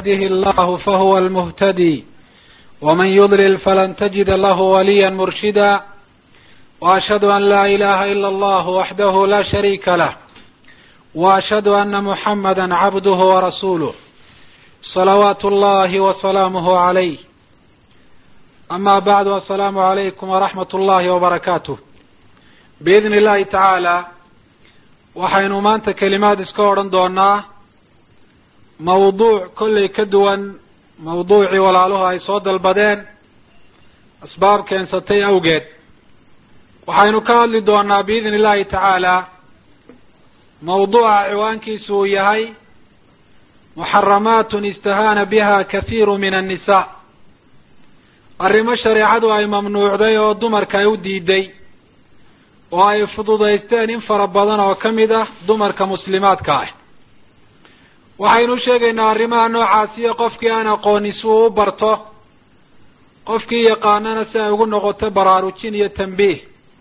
يهده الله فهو المهتدي ومن يضلل فلن تجد له وليا مرشدا وأشهد أن لا إله إلا الله وحده لا شريك له وأشهد أن محمدا عبده ورسوله صلوات الله وسلامه عليه أما بعد السلام عليكم ورحمة الله وبركاته بإذن الله تعالى waxaynu maanta kelimaad iska odhan doonaa mawduuc kollay ka duwan mawduucii walaaluhu ay soo dalbadeen asbaab keensatay awgeed waxaynu ka hadli doonaa biidni illahi tacaala mawduuca ciwaankiisu uu yahay muxaramaatun istahaana biha kathiiru min annisaa arrimo shareecadu ay mamnuucday oo dumarka ay u diiday oo ay fududaysteen in fara badan oo ka mid ah dumarka muslimaadka ah waxaynu sheegaynaa arrimaha noocaasiyo qofkii aan aqoonin si uu u barto qofkii yaqaanana si ay ugu noqoto baraarujin iyo tambiih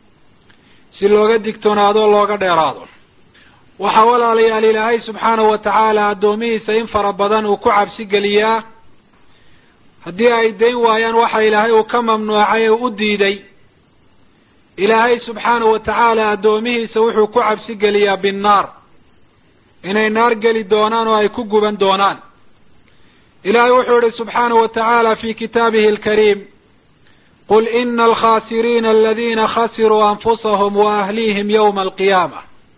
si looga digtoonaado o looga dheeraado waxaa walaalayaal ilaahay subxaanahu wa tacaala addoomihiisa in fara badan uu ku cabsi geliyaa haddii ay dayn waayaan waxa ilaahay uu ka mamnuucay ee u diiday ilaahay subxaanahu wa tacaala addoomihiisa wuxuu ku cabsi geliyaa binnaar inay naar geli doonaan oo ay ku guban doonaan ilaahay wuxuu yihi subxaanahu wa tacaala fi kitaabihi alkariim qul ina alkhasiriina aladina khasiruu anfusahum wa ahlihim yawma alqiyaama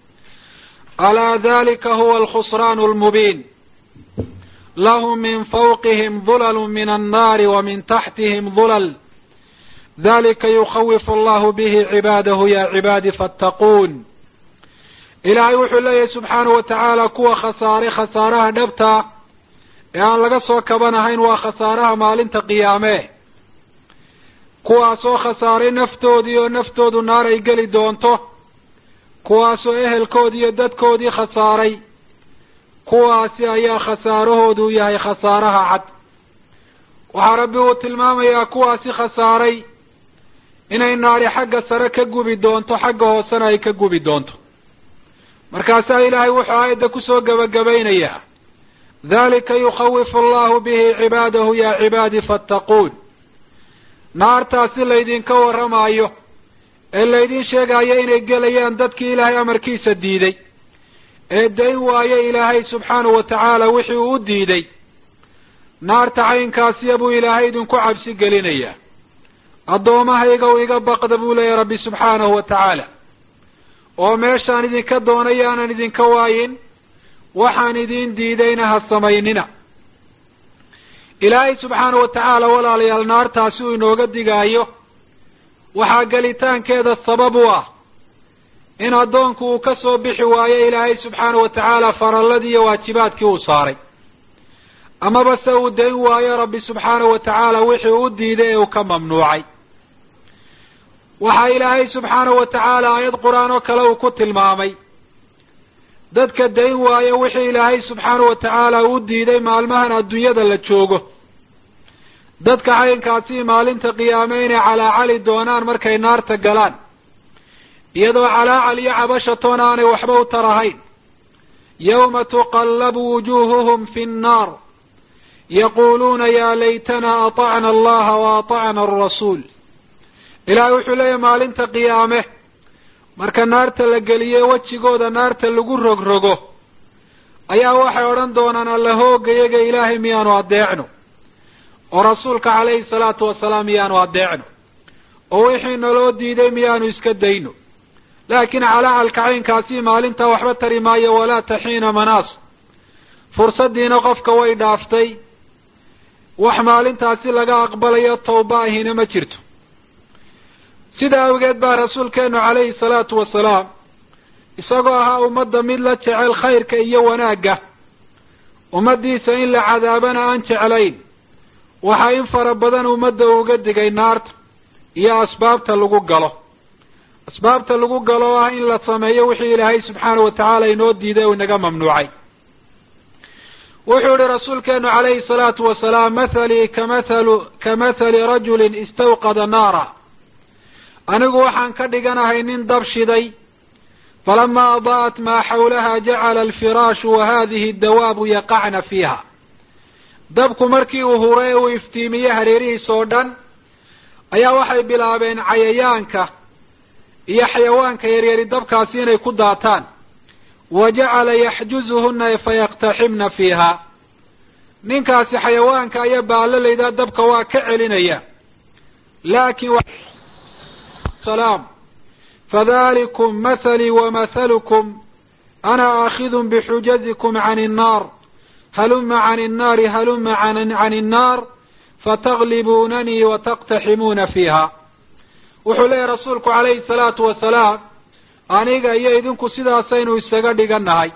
alaa dalika huwa alkhusraan almubiin lahum min fawqihim dulalu min annaari wa min taxtihim dulal dalika yukawifu allahu bihi cibaadahu ya cibaadi fattaquun ilaahay wuxuu leeyahay subxaanahu wa tacaala kuwa khasaaray khasaaraha dhabta ee aan laga soo kabanahayn waa khasaaraha maalinta qiyaame kuwaasoo khasaaray naftoodii oo naftoodu naar ay geli doonto kuwaasoo ehelkoodii iyo dadkoodii khasaaray kuwaasi ayaa khasaarahoodu yahay khasaaraha cad waxaa rabbi uu tilmaamayaa kuwaasi khasaaray inay naari xagga sare ka gubi doonto xagga hoosena ay ka gubi doonto markaasaa ilaahay wuxuu aayadda kusoo gebagabaynayaa dalika yukawifu allahu bihi cibaadahu ya cibaadi fattaquun naartaasi laydinka warramaayo ee laydin sheegayo inay gelayaan dadkii ilaahay amarkiisa diiday ee dayn waayo ilaahay subxaanahu wa tacaala wixii uu u diiday naarta caynkaasiya buu ilaahay idinku cabsi gelinayaa addoomahaygow iga baqda buu leeyahy rabbi subxaanahu wa tacaala oo meeshaan idinka doonay aanan idinka waayin waxaan idin diidayna ha samaynina ilaahay subxaanahu wa tacaala walaalayaal naartaasi uu inooga digaayo waxaa gelitaankeeda sabab u ah in addoonku uu ka soo bixi waayo ilaahay subxaanahu wa tacaala faralladii iyo waajibaadkii uu saaray amaba se uu dayn waayo rabbi subxaanahu wa tacaala wixii u diiday ee uu ka mamnuucay waxaa ilaahay subxaanahu wa tacaala aayad qur-aan oo kale uu ku tilmaamay dadka dayn waayo wixii ilaahay subxaanahu wa tacaala uu diiday maalmahan adduunyada la joogo dadka caynkaasi maalinta qiyaame inay calaacali doonaan markay naarta galaan iyadoo calaacal iyo cabashatoon aanay waxba u tarahayn yawma tuqallabu wujuhuhum fi nnaar yaquluuna ya laytana aطacna allaha wa aطacna alrasuul ilaahay wuxuu leeyahy maalinta qiyaame marka naarta la geliye wejigooda naarta lagu rogrogo ayaa waxay odhan doonaan alla hoogayaga ilaahay miyaanu adeecno oo rasuulka calayhi salaatu wasalaam miyaanu adeecno oo wixii naloo diiday miyaanu iska dayno laakiin calacalka caynkaasi maalintaa waxba tari maayo walaa taxiina manaas fursaddiina qofka way dhaaftay wax maalintaasi laga aqbalayo tawba ahina ma jirto sidaa awgeed baa rasuulkeenu calayhi salaatu wasalaam isagoo ahaa ummadda mid la jecel khayrka iyo wanaagga ummaddiisa in la cadaabana aan jeclayn waxaa in fara badan ummadda uga digay naarta iyo asbaabta lagu galo asbaabta lagu galo oo ah in la sameeyo wixii ilaahay subxaanahu wa tacaala inoo diiday oo inaga mamnuucay wuxuu yihi rasuulkeenu calayhi salaatu wasalaam mathalii kamathalu kamathali rajulin istawqada naara anigu waxaan ka dhiganahay nin dab shiday falama adaa'at maa xawlaha jacala alfiraashu wa hadihi dawaabu yaqacna fiiha dabku markii uu huray ee uu iftiimiye hareerihiisa oo dhan ayaa waxay bilaabeen cayayaanka iyo xayawaanka yaryari dabkaasi inay ku daataan wa jacala yaxjuzuhuna fayaqtaximna fiiha ninkaasi xayawaanka iyo baalalayda dabka waa ka celinaya laakin salaam fadalikum mathalii wamahalukum ana aakidun bixujazikum can innaar haluma can innaari haluma can innaar fataglibunanii wataqtaximuuna fiiha wuxuu leeyahy rasuulku calayhi salaatu wasalaam aniga iyo idinku sidaasaynu isaga dhigannahay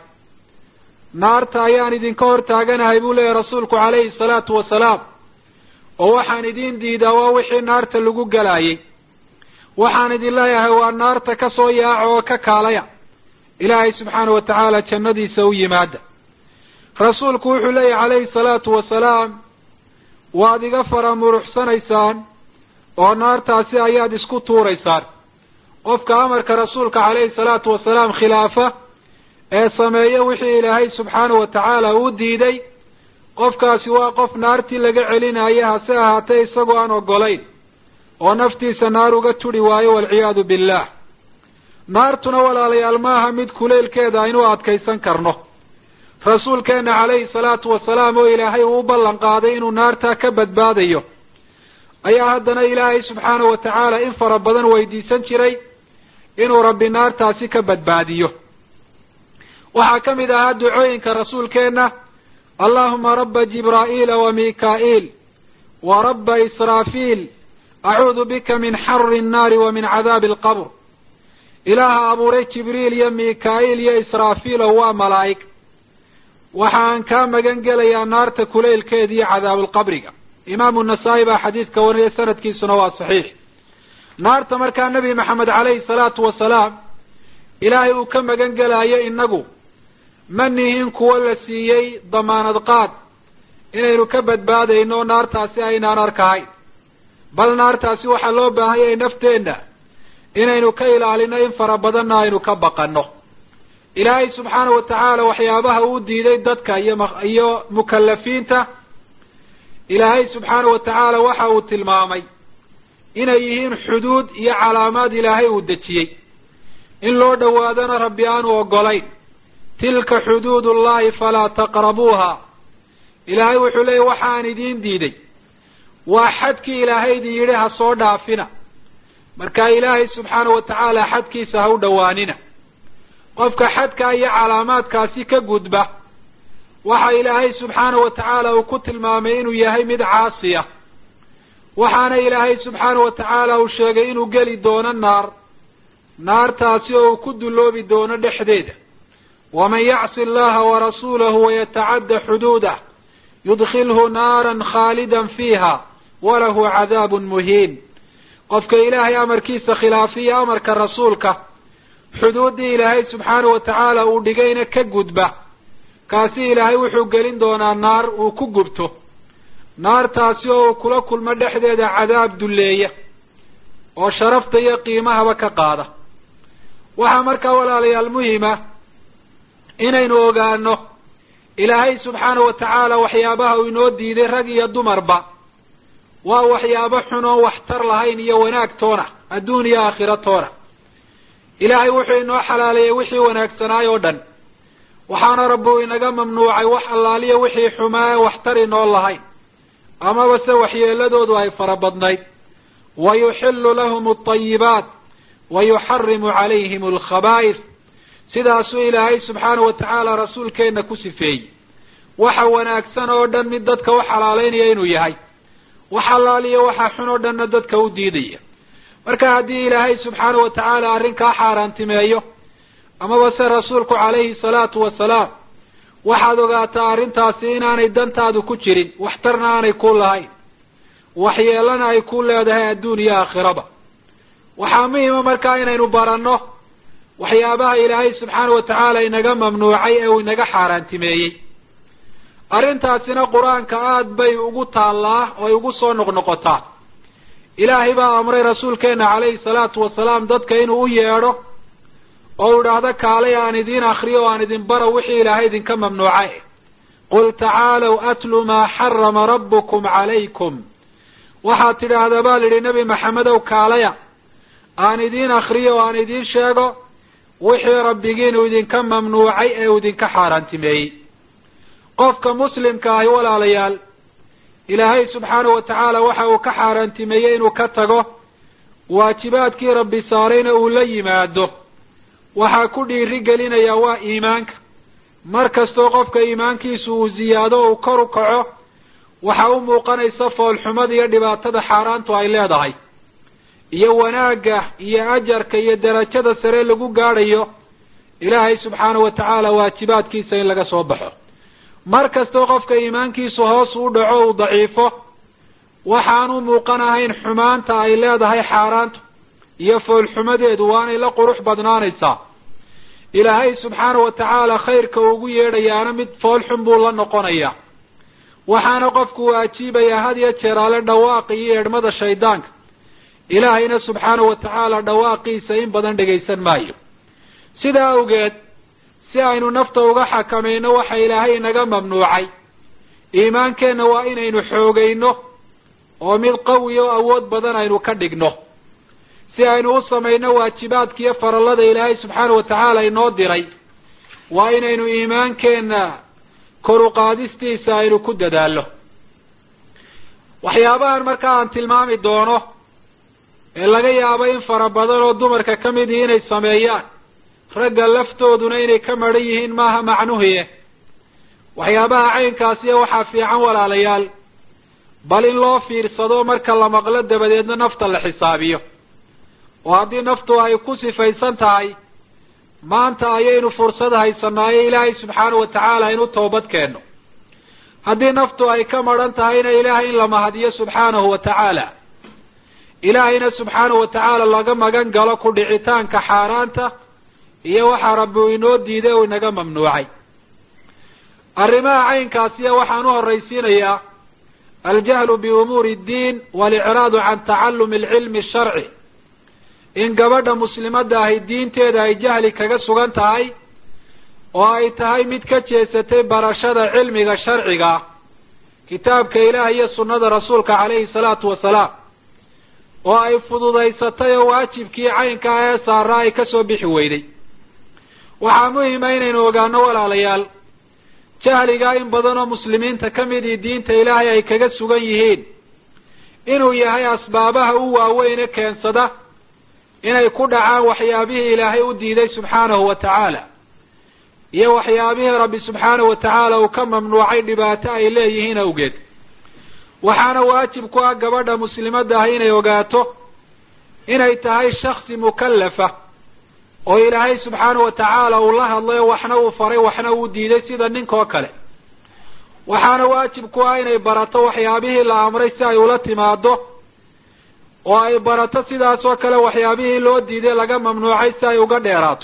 naarta ayaan idinka hor taaganahay buu leeyahy rasuulku calayhi salaatu wasalaam oo waxaan idin diidaa waa wixii naarta lagu galaayey waxaan idin leeyahay waa naarta ka soo yaaca oo ka kaalaya ilaahay subxaana wa tacaala jannadiisa u yimaada rasuulku wuxuu leeyahy calayhi salaatu wasalaam waad iga fara muruxsanaysaan oo naartaasi ayaad isku tuuraysaan qofka amarka rasuulka calayhi salaatu wasalaam khilaafa ee sameeyo wixii ilaahay subxaanahu wa tacaala uu diiday qofkaasi waa qof naartii laga celinayo hase ahaatee isagoo aan ogolayn oo naftiisa naar uga turi waayo walciyaadu billah naartuna walaalayaal maaha mid kuleylkeeda aynu adkaysan karno rasuulkeena calayhi salaatu wasalaam oo ilaahay uu u ballan qaaday inuu naartaa ka badbaadayo ayaa haddana ilaahay subxaanahu wa tacaala in fara badan weydiisan jiray inuu rabbi naartaasi ka badbaadiyo waxaa ka mid ahaa ducooyinka rasuulkeenna allahuma rabba jibraa'iila wa mikaa'iil wa rabba israafiil acuudu bika min xari nnaari wa min cadaabi alqabr ilaaha abuuray jibriil iyo mikaa'iil iyo israafiilo waa malaa'ig waxaan kaa magan gelayaa naarta kuleylkeeda iyo cadaabulqabriga imaamu nasaa-i baa xadiidka wariyay sanadkiisuna waa saxiix naarta markaa nebi maxamed calayhi salaatu wasalaam ilaahay uu ka magan gelaayo inagu ma nihin kuwo la siiyey damaanad qaad inaynu ka badbaadayno naartaasi aynaan arkahayn bal naartaasi waxaa loo baahanyay nafteenna inaynu ka ilaalino in fara badanna aynu ka baqanno ilaahay subxaana wa tacaala waxyaabaha uu diiday dadka iyo iyo mukalafiinta ilaahay subxaana wa tacaala waxa uu tilmaamay inay yihiin xuduud iyo calaamaad ilaahay uu dejiyey in loo dhowaadana rabbi aanu ogolayn tilka xuduud ullahi falaa taqrabuuha ilaahay wuxuu leeyay waxaan idiin diiday waa xadkii ilaahay idin yidhi ha soo dhaafina marka ilaahay subxaana wa tacaala xadkiisa ha u dhowaanina qofka xadka iyo calaamaadkaasi ka gudba waxa ilaahay subxaana wa tacaala uu ku tilmaamay inuu yahay mid caasiya waxaana ilaahay subxaana wa tacaala uu sheegay inuu geli doono naar naartaasi oo uu ku dulloobi doono dhexdeeda waman yacsi allaha warasuulahu wayatacadda xuduudah yudkilhu naaran khaalidan fiiha walahu cadaabun muhiin qofka ilaahay amarkiisa khilaafiya amarka rasuulka xuduuddii ilaahay subxaana wa tacaala uu dhigayna ka gudba kaasi ilaahay wuxuu gelin doonaa naar uu ku gubto naartaasi oo uu kula kulmo dhexdeeda cadaab dulleeya oo sharafta iyo qiimahaba ka qaada waxaa markaa walaalayaal muhima inaynu ogaano ilaahay subxaana wa tacaala waxyaabaha uu inoo diiday rag iyo dumarba waa waxyaabo xun oon waxtar lahayn iyo wanaag toona adduun iyo aakhiro toona ilaahay wuxuu inoo xalaaleeyey wixii wanaagsanaay oo dhan waxaana rabbi uu inaga mamnuucay wax allaaliya wixii xumaa ee waxtar inoo lahayn amaba se waxyeeladoodu ay fara badnayd wa yuxillu lahum alطayibaat wa yuxarimu calayhim alkhabaa'is sidaasuu ilaahay subxaana wa tacaala rasuulkeenna ku sifeeyey waxa wanaagsan oo dhan mid dadka u xalaaleynaya inuu yahay wax allaaliya waxa xun oo dhanna dadka u diidaya marka haddii ilaahay subxaana wa tacaala arrinkaa xaaraantimeeyo amaba se rasuulku calayhi salaatu wasalaam waxaad ogaataa arrintaasi inaanay dantaadu ku jirin waxtarna aanay ku lahayn waxyeelana ay ku leedahay adduun iyo aakhiraba waxaa muhima markaa inaynu baranno waxyaabaha ilaahay subxaana wa tacaala inaga mamnuucay ee uu inaga xaaraantimeeyey arrintaasina qur-aanka aada bay ugu taallaa oo ay ugu soo noqnoqotaa ilaahay baa amray rasuulkeena calayhi salaatu wasalaam dadka inuu u yeedho oo u idhaahdo kaalay aan idiin akriyo o aan idin baro wixii ilaahay idinka mamnuucay qul tacaalow atlu maa xarama rabbukum calaykum waxaad tidhaahdaa baa lidhi nebi maxamedow kaalaya aan idiin akriyo o aan idiin sheego wixii rabbigiinu idinka mamnuucay ee uu idinka xaaraantimeeyey qofka muslimka ahi walaalayaal ilaahay subxaanahu wa tacaala waxa uu ka xaaraantimeeyey inuu ka tago waajibaadkii rabbi saarayna uu la yimaado waxaa ku dhiiri gelinayaa waa iimaanka mar kastoo qofka iimaankiisu uu ziyaado o uu kor u kaco waxaa u muuqanaysa foolxumada iyo dhibaatada xaaraantu ay leedahay iyo wanaagga iyo ajarka iyo derajada sare lagu gaadhayo ilaahay subxaanahu wa tacaala waajibaadkiisa in laga soo baxo mar kastoo qofka iimaankiisu hoos u dhaco uu daciifo waxaanu muuqan ahayn xumaanta ay leedahay xaaraantu iyo foolxumadeedu waanay la qurux badnaanaysaa ilaahay subxaanahu wa tacaala khayrka ugu yeedhayaana mid foolxun buu la noqonayaa waxaana qofku uu ajiibayaa had iyo jeer ale dhawaaqi iyo eedhmada shaydaanka ilaahayna subxaanahu wa tacaala dhawaaqiisa in badan dhegaysan maayo sidaa awgeed si aynu nafta uga xakamayno waxa ilaahay inaga mamnuucay iimaankeenna waa inaynu xoogayno oo mid qawi oo awood badan aynu ka dhigno si aynu u samayno waajibaadka iyo farallada ilaahay subxaanahu wa tacaala inoo diray waa inaynu iimaankeenna kor uqaadistiisa aynu ku dadaallo waxyaabahan markaa aan tilmaami doono ee laga yaabo in fara badan oo dumarka ka mid ihi inay sameeyaan ragga laftooduna inay ka maran yihiin maaha macnuhiye waxyaabaha caynkaasiya waxaa fiican walaalayaal bal in loo fiirsado marka la maqlo dabadeedna nafta la xisaabiyo oo haddii naftu ay ku sifaysan tahay maanta ayaynu fursad haysanaayo ilaahay subxaanahu wa tacaala aynu toobad keenno haddii naftu ay ka maran tahayna ilaahay in la mahadiyo subxaanahu wa tacaala ilaahayna subxaanahu wa tacaala laga magan galo ku dhicitaanka xaaraanta iyo waxaa rabbi uu inoo diiday oo inaga mamnuucay arrimaha caynkaasiya waxaan u horraysiinayaa aljahlu biumuuri ddiin walicraadu can tacallumi alcilmi asharci in gabadha muslimadda ahi diinteeda ay jahli kaga sugan tahay oo ay tahay mid ka jeesatay barashada cilmiga sharciga ah kitaabka ilaah iyo sunnada rasuulka calayhi salaatu wasalaam oo ay fududaysatay oo waajibkii caynka ah ee saaraa ay kasoo bixi weyday waxaa muhima inaynu ogaano walaalayaal jahligaa in badan oo muslimiinta ka midii diinta ilaahay ay kaga sugan yihiin inuu yahay asbaabaha u waaweyne keensada inay ku dhacaan waxyaabihii ilaahay u diiday subxaanahu wa tacaala iyo waxyaabihii rabbi subxaanahu wa tacaala uu ka mamnuucay dhibaato ay leeyihiin awgeed waxaana waajib ku ah gabadha muslimadda ah inay ogaato inay tahay shaksi mukallafa oo ilaahay subxaanahu wa tacaala uu la hadlayo waxna uu faray waxna uu diiday sida ninkoo kale waxaana waajib ku ah inay barato waxyaabihii la amray si ay ula timaado oo ay barato sidaas oo kale waxyaabihii loo diiday laga mamnuucay si ay uga dheeraato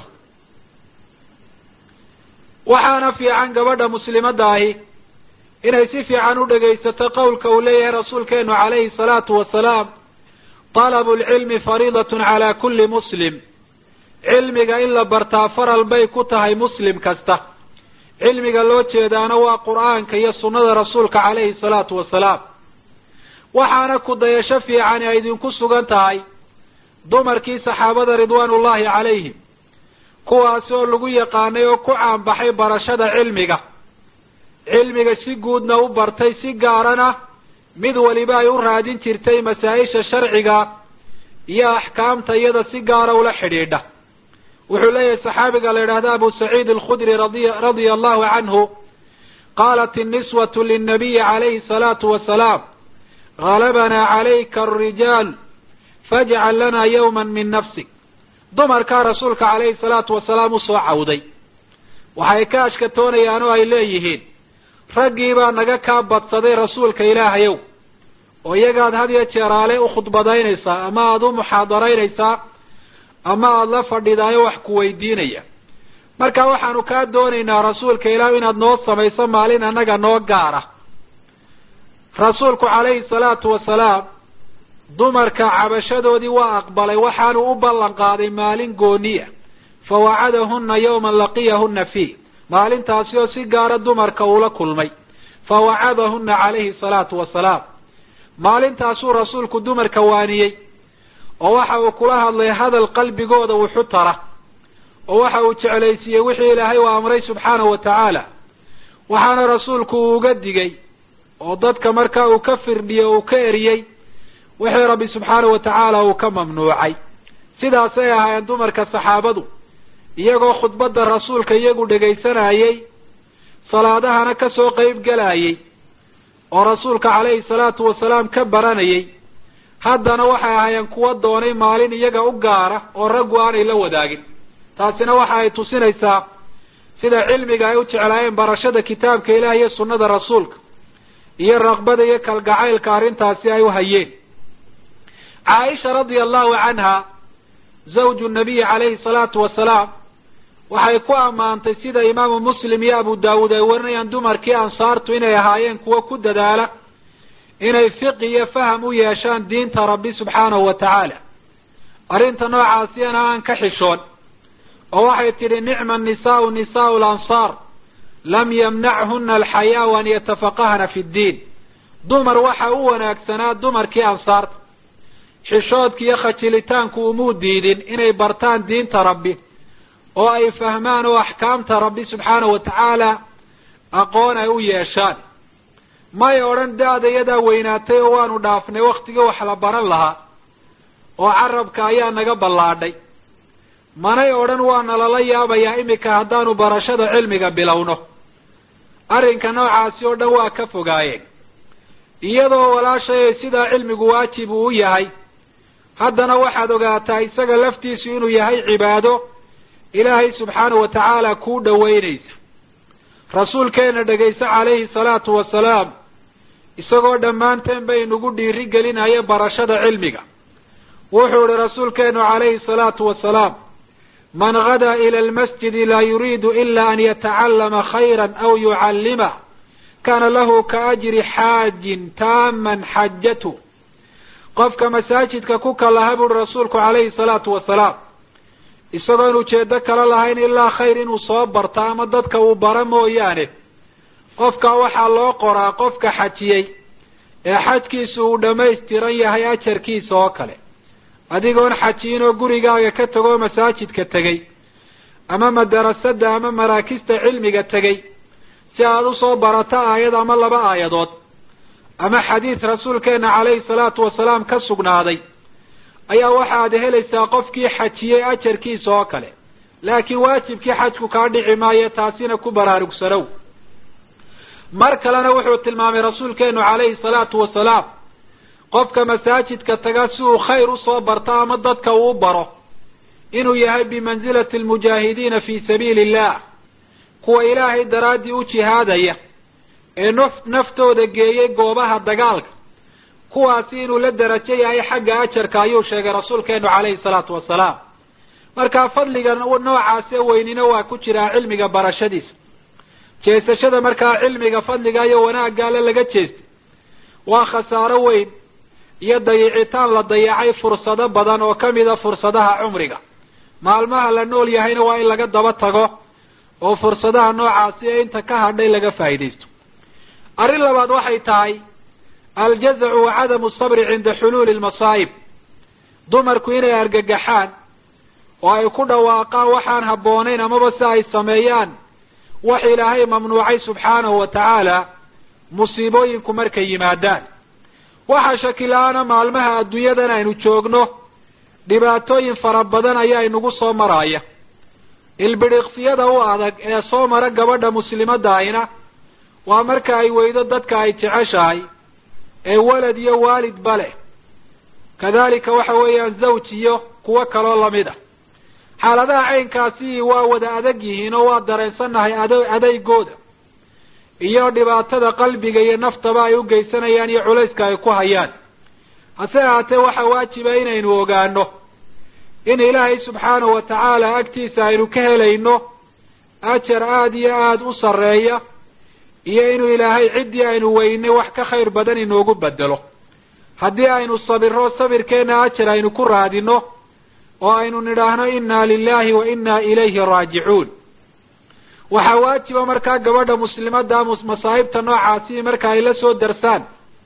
waxaana fiican gabadha muslimadda ahi inay si fiican u dhegaysato qowlka uu leeyahay rasuulkeenu calayhi salaatu wasalaam talabu lcilmi fariidatun calaa kulli muslim cilmiga in la bartaa faral bay ku tahay muslim kasta cilmiga loo jeedaana waa qur'aanka iyo sunnada rasuulka calayhi salaatu wasalaam waxaana ku dayasho fiicani ay idinku sugan tahay dumarkii saxaabada ridwaanullahi calayhim kuwaas oo lagu yaqaanay oo ku caanbaxay barashada cilmiga cilmiga si guudna u bartay si gaarana mid waliba ay u raadin jirtay masaa-isha sharciga iyo axkaamta iyada si gaara ula xidhiidha wuxuu leeyahay saxaabiga la yidhahda abu saciid alkhudri radi radia allahu canhu qaalat inniswatu linnabiyi calayhi salaatu wasalaam galabanaa calayka alrijaal fajcal lana yawma min nafsik dumarkaa rasuulka calayhi salaatu wasalaam usoo cawday waxay ka ashkatoonayaan oo ay leeyihiin raggii baa naga kaa badsaday rasuulka ilaahayow oo iyagaad had iyo jeeraale u khudbadaynaysaa ama aada u muxaadaraynaysaa ama aada la fadhidaayo wax ku weydiinaya marka waxaanu kaa doonaynaa rasuulka ilaah inaad noo samayso maalin annaga noo gaara rasuulku calayhi salaatu wasalaam dumarka cabashadoodii waa aqbalay waxaanu u ballan qaaday maalin gooniya fawacadahuna yawman laqiyahuna fii maalintaasi oo si gaara dumarka uula kulmay fa wacadahuna calayhi salaatu wasalaam maalintaasuu rasuulku dumarka waaniyey oo waxa uu kula hadlay hadal qalbigooda wuxu tara oo waxa uu jeclaysiiyey wixii ilaahay uu amray subxaanahu wa tacaala waxaana rasuulku uu uga digay oo dadka markaa uu ka firdhiyey uu ka eriyey wixii rabbi subxaanahu wa tacaala uu ka mamnuucay sidaasay ahaayeen dumarka saxaabadu iyagoo khudbadda rasuulka iyagu dhegaysanayey salaadahana ka soo qeyb gelayey oo rasuulka calayhi salaatu wasalaam ka baranayey haddana waxay ahaayeen kuwa doonay maalin iyaga u gaara oo raggu aanay la wadaagin taasina waxa ay tusinaysaa sida cilmiga ay u jeclaayeen barashada kitaabka ilaah iyo sunnada rasuulka iyo raqbada iyo kalgacaylka arrintaasi ay u hayeen caaisha radia allahu canha zawju nabiyi calayhi salaatu wasalaam waxay ku ammaantay sida imaamu muslim iyo abu daawuud ay warinayaan dumarkii ansaartu inay ahaayeen kuwo ku dadaala inay fiqi iyo faham u yeeshaan diinta rabbi subxaanahu wa tacaala arrinta noocaasiyana aan ka xishoon oo waxay tidhi nicma nisaau nisaau lansaar lam yamnachuna alxayaau an yatafaqahna fi ddiin dumar waxa u wanaagsanaa dumarkii ansaarta xishoodki iyo khajilitaanku umuu diidin inay bartaan diinta rabbi oo ay fahmaan oo axkaamta rabbi subxaanahu wa tacaala aqoon ay u yeeshaan may odhan da-da iyadaa weynaatay oo waanu dhaafnay waktigii wax la baran lahaa oo carabka ayaa naga ballaadhay manay odhan waana lala yaabayaa iminka haddaanu barashada cilmiga bilowno arrinka noocaasi oo dhan waa ka fogaayeen iyadoo walaashay sidaa cilmigu waajib uu u yahay haddana waxaad ogaataa isaga laftiisu inuu yahay cibaado ilaahay subxaanahu wa tacaala kuu dhoweynaysa rasuulkeena dhegayso calayhi salaatu wasalaam isagoo dhammaanteen bay nagu dhiiri gelinaya barashada cilmiga wuxuu ihi rasuulkeenu calayhi salaatu wasalaam man gadaa ila almasjidi laa yuriidu ila an yatacallama khayra aw yucallima kana lahu ka ajri xaajin taaman xajatu qofka masaajidka ku kalaha buuri rasuulku calayhi salaatu wasalaam isagoon ujeedo kala lahayn ilaa khayr inuu soo barto ama dadka uu bara mooyaane qofka waxaa loo qoraa qofka xajiyey ee xajkiisu uu dhammaystiran yahay ajarkiisa oo kale adigoon xajiyin oo gurigaaga ka tegoo masaajidka tegey ama madarasada ama maraakista cilmiga tegey si aad usoo barato aayad ama laba aayadood ama xadiid rasuulkeena calayhi salaatu wasalaam ka sugnaaday ayaa waxaad helaysaa qofkii xajiyey ajarkiisa oo kale laakiin waajibkii xajku kaa dhici maayo taasina ku baraarugsanow mar kalena wuxuu tilmaamay rasuulkeenu calayhi salaatu wasalaam qofka masaajidka taga si uu khayr usoo barto ama dadka uu baro inuu yahay bimansilati almujaahidiina fi sabiili illah kuwa ilaahay daraaddii u jihaadaya ee naf naftooda geeyey goobaha dagaalka kuwaasi inuu la derajo yahay xagga ajarka ayuu sheegay rasuulkeenu calayhi salaatu wasalaam marka fadliga noocaase weynina waa ku jiraa cilmiga barashadiisa jeesashada markaa cilmiga fadliga iyo wanaagga alle laga jeestay waa khasaaro weyn iyo dayicitaan la dayacay fursado badan oo kamida fursadaha cumriga maalmaha la nool yahayna waa in laga daba tago oo fursadaha noocaasi ee inta ka hadhay laga faa'iidaysto arrin labaad waxay tahay aljazacu wa cadamu sabri cinda xuluuli lmasaa'ib dumarku inay argagaxaan oo ay ku dhawaaqaan waxaan habboonayn amaba si ay sameeyaan wax ilaahay mamnuucay subxaanahu wa tacaala musiibooyinku markay yimaadaan waxaa shakila-aana maalmaha adduunyadan aynu joogno dhibaatooyin fara badan ayaa inagu soo maraya ilbidhiqsiyada u adag ee soo mara gabadha muslimadahayna waa marka ay weydo dadka ay jeceshahay ee walad iyo waalidba leh kadalika waxa weeyaan zawj iyo kuwo kaloo lamid a xaaladaha caynkaasi waa wada adag yihiin oo waa dareensannahay ad adeygooda iyo dhibaatada qalbiga iyo naftaba ay u geysanayaan iyo culayska ay ku hayaan hase ahaatee waxaa waajiba inaynu ogaano in ilaahay subxaanahu wa tacaala agtiisa aynu ka helayno ajar aada iyo aada u sarreeya iyo inuu ilaahay ciddii aynu weynay wax ka khayr badan inoogu bedelo haddii aynu sabiro sabirkeena ajar aynu ku raadino oo aynu nidhaahno inna lilahi wa inna ilayhi raajicuun waxaa waajiba markaa gabadha muslimada masaa'ibta noocaasi marka ay la soo darsaan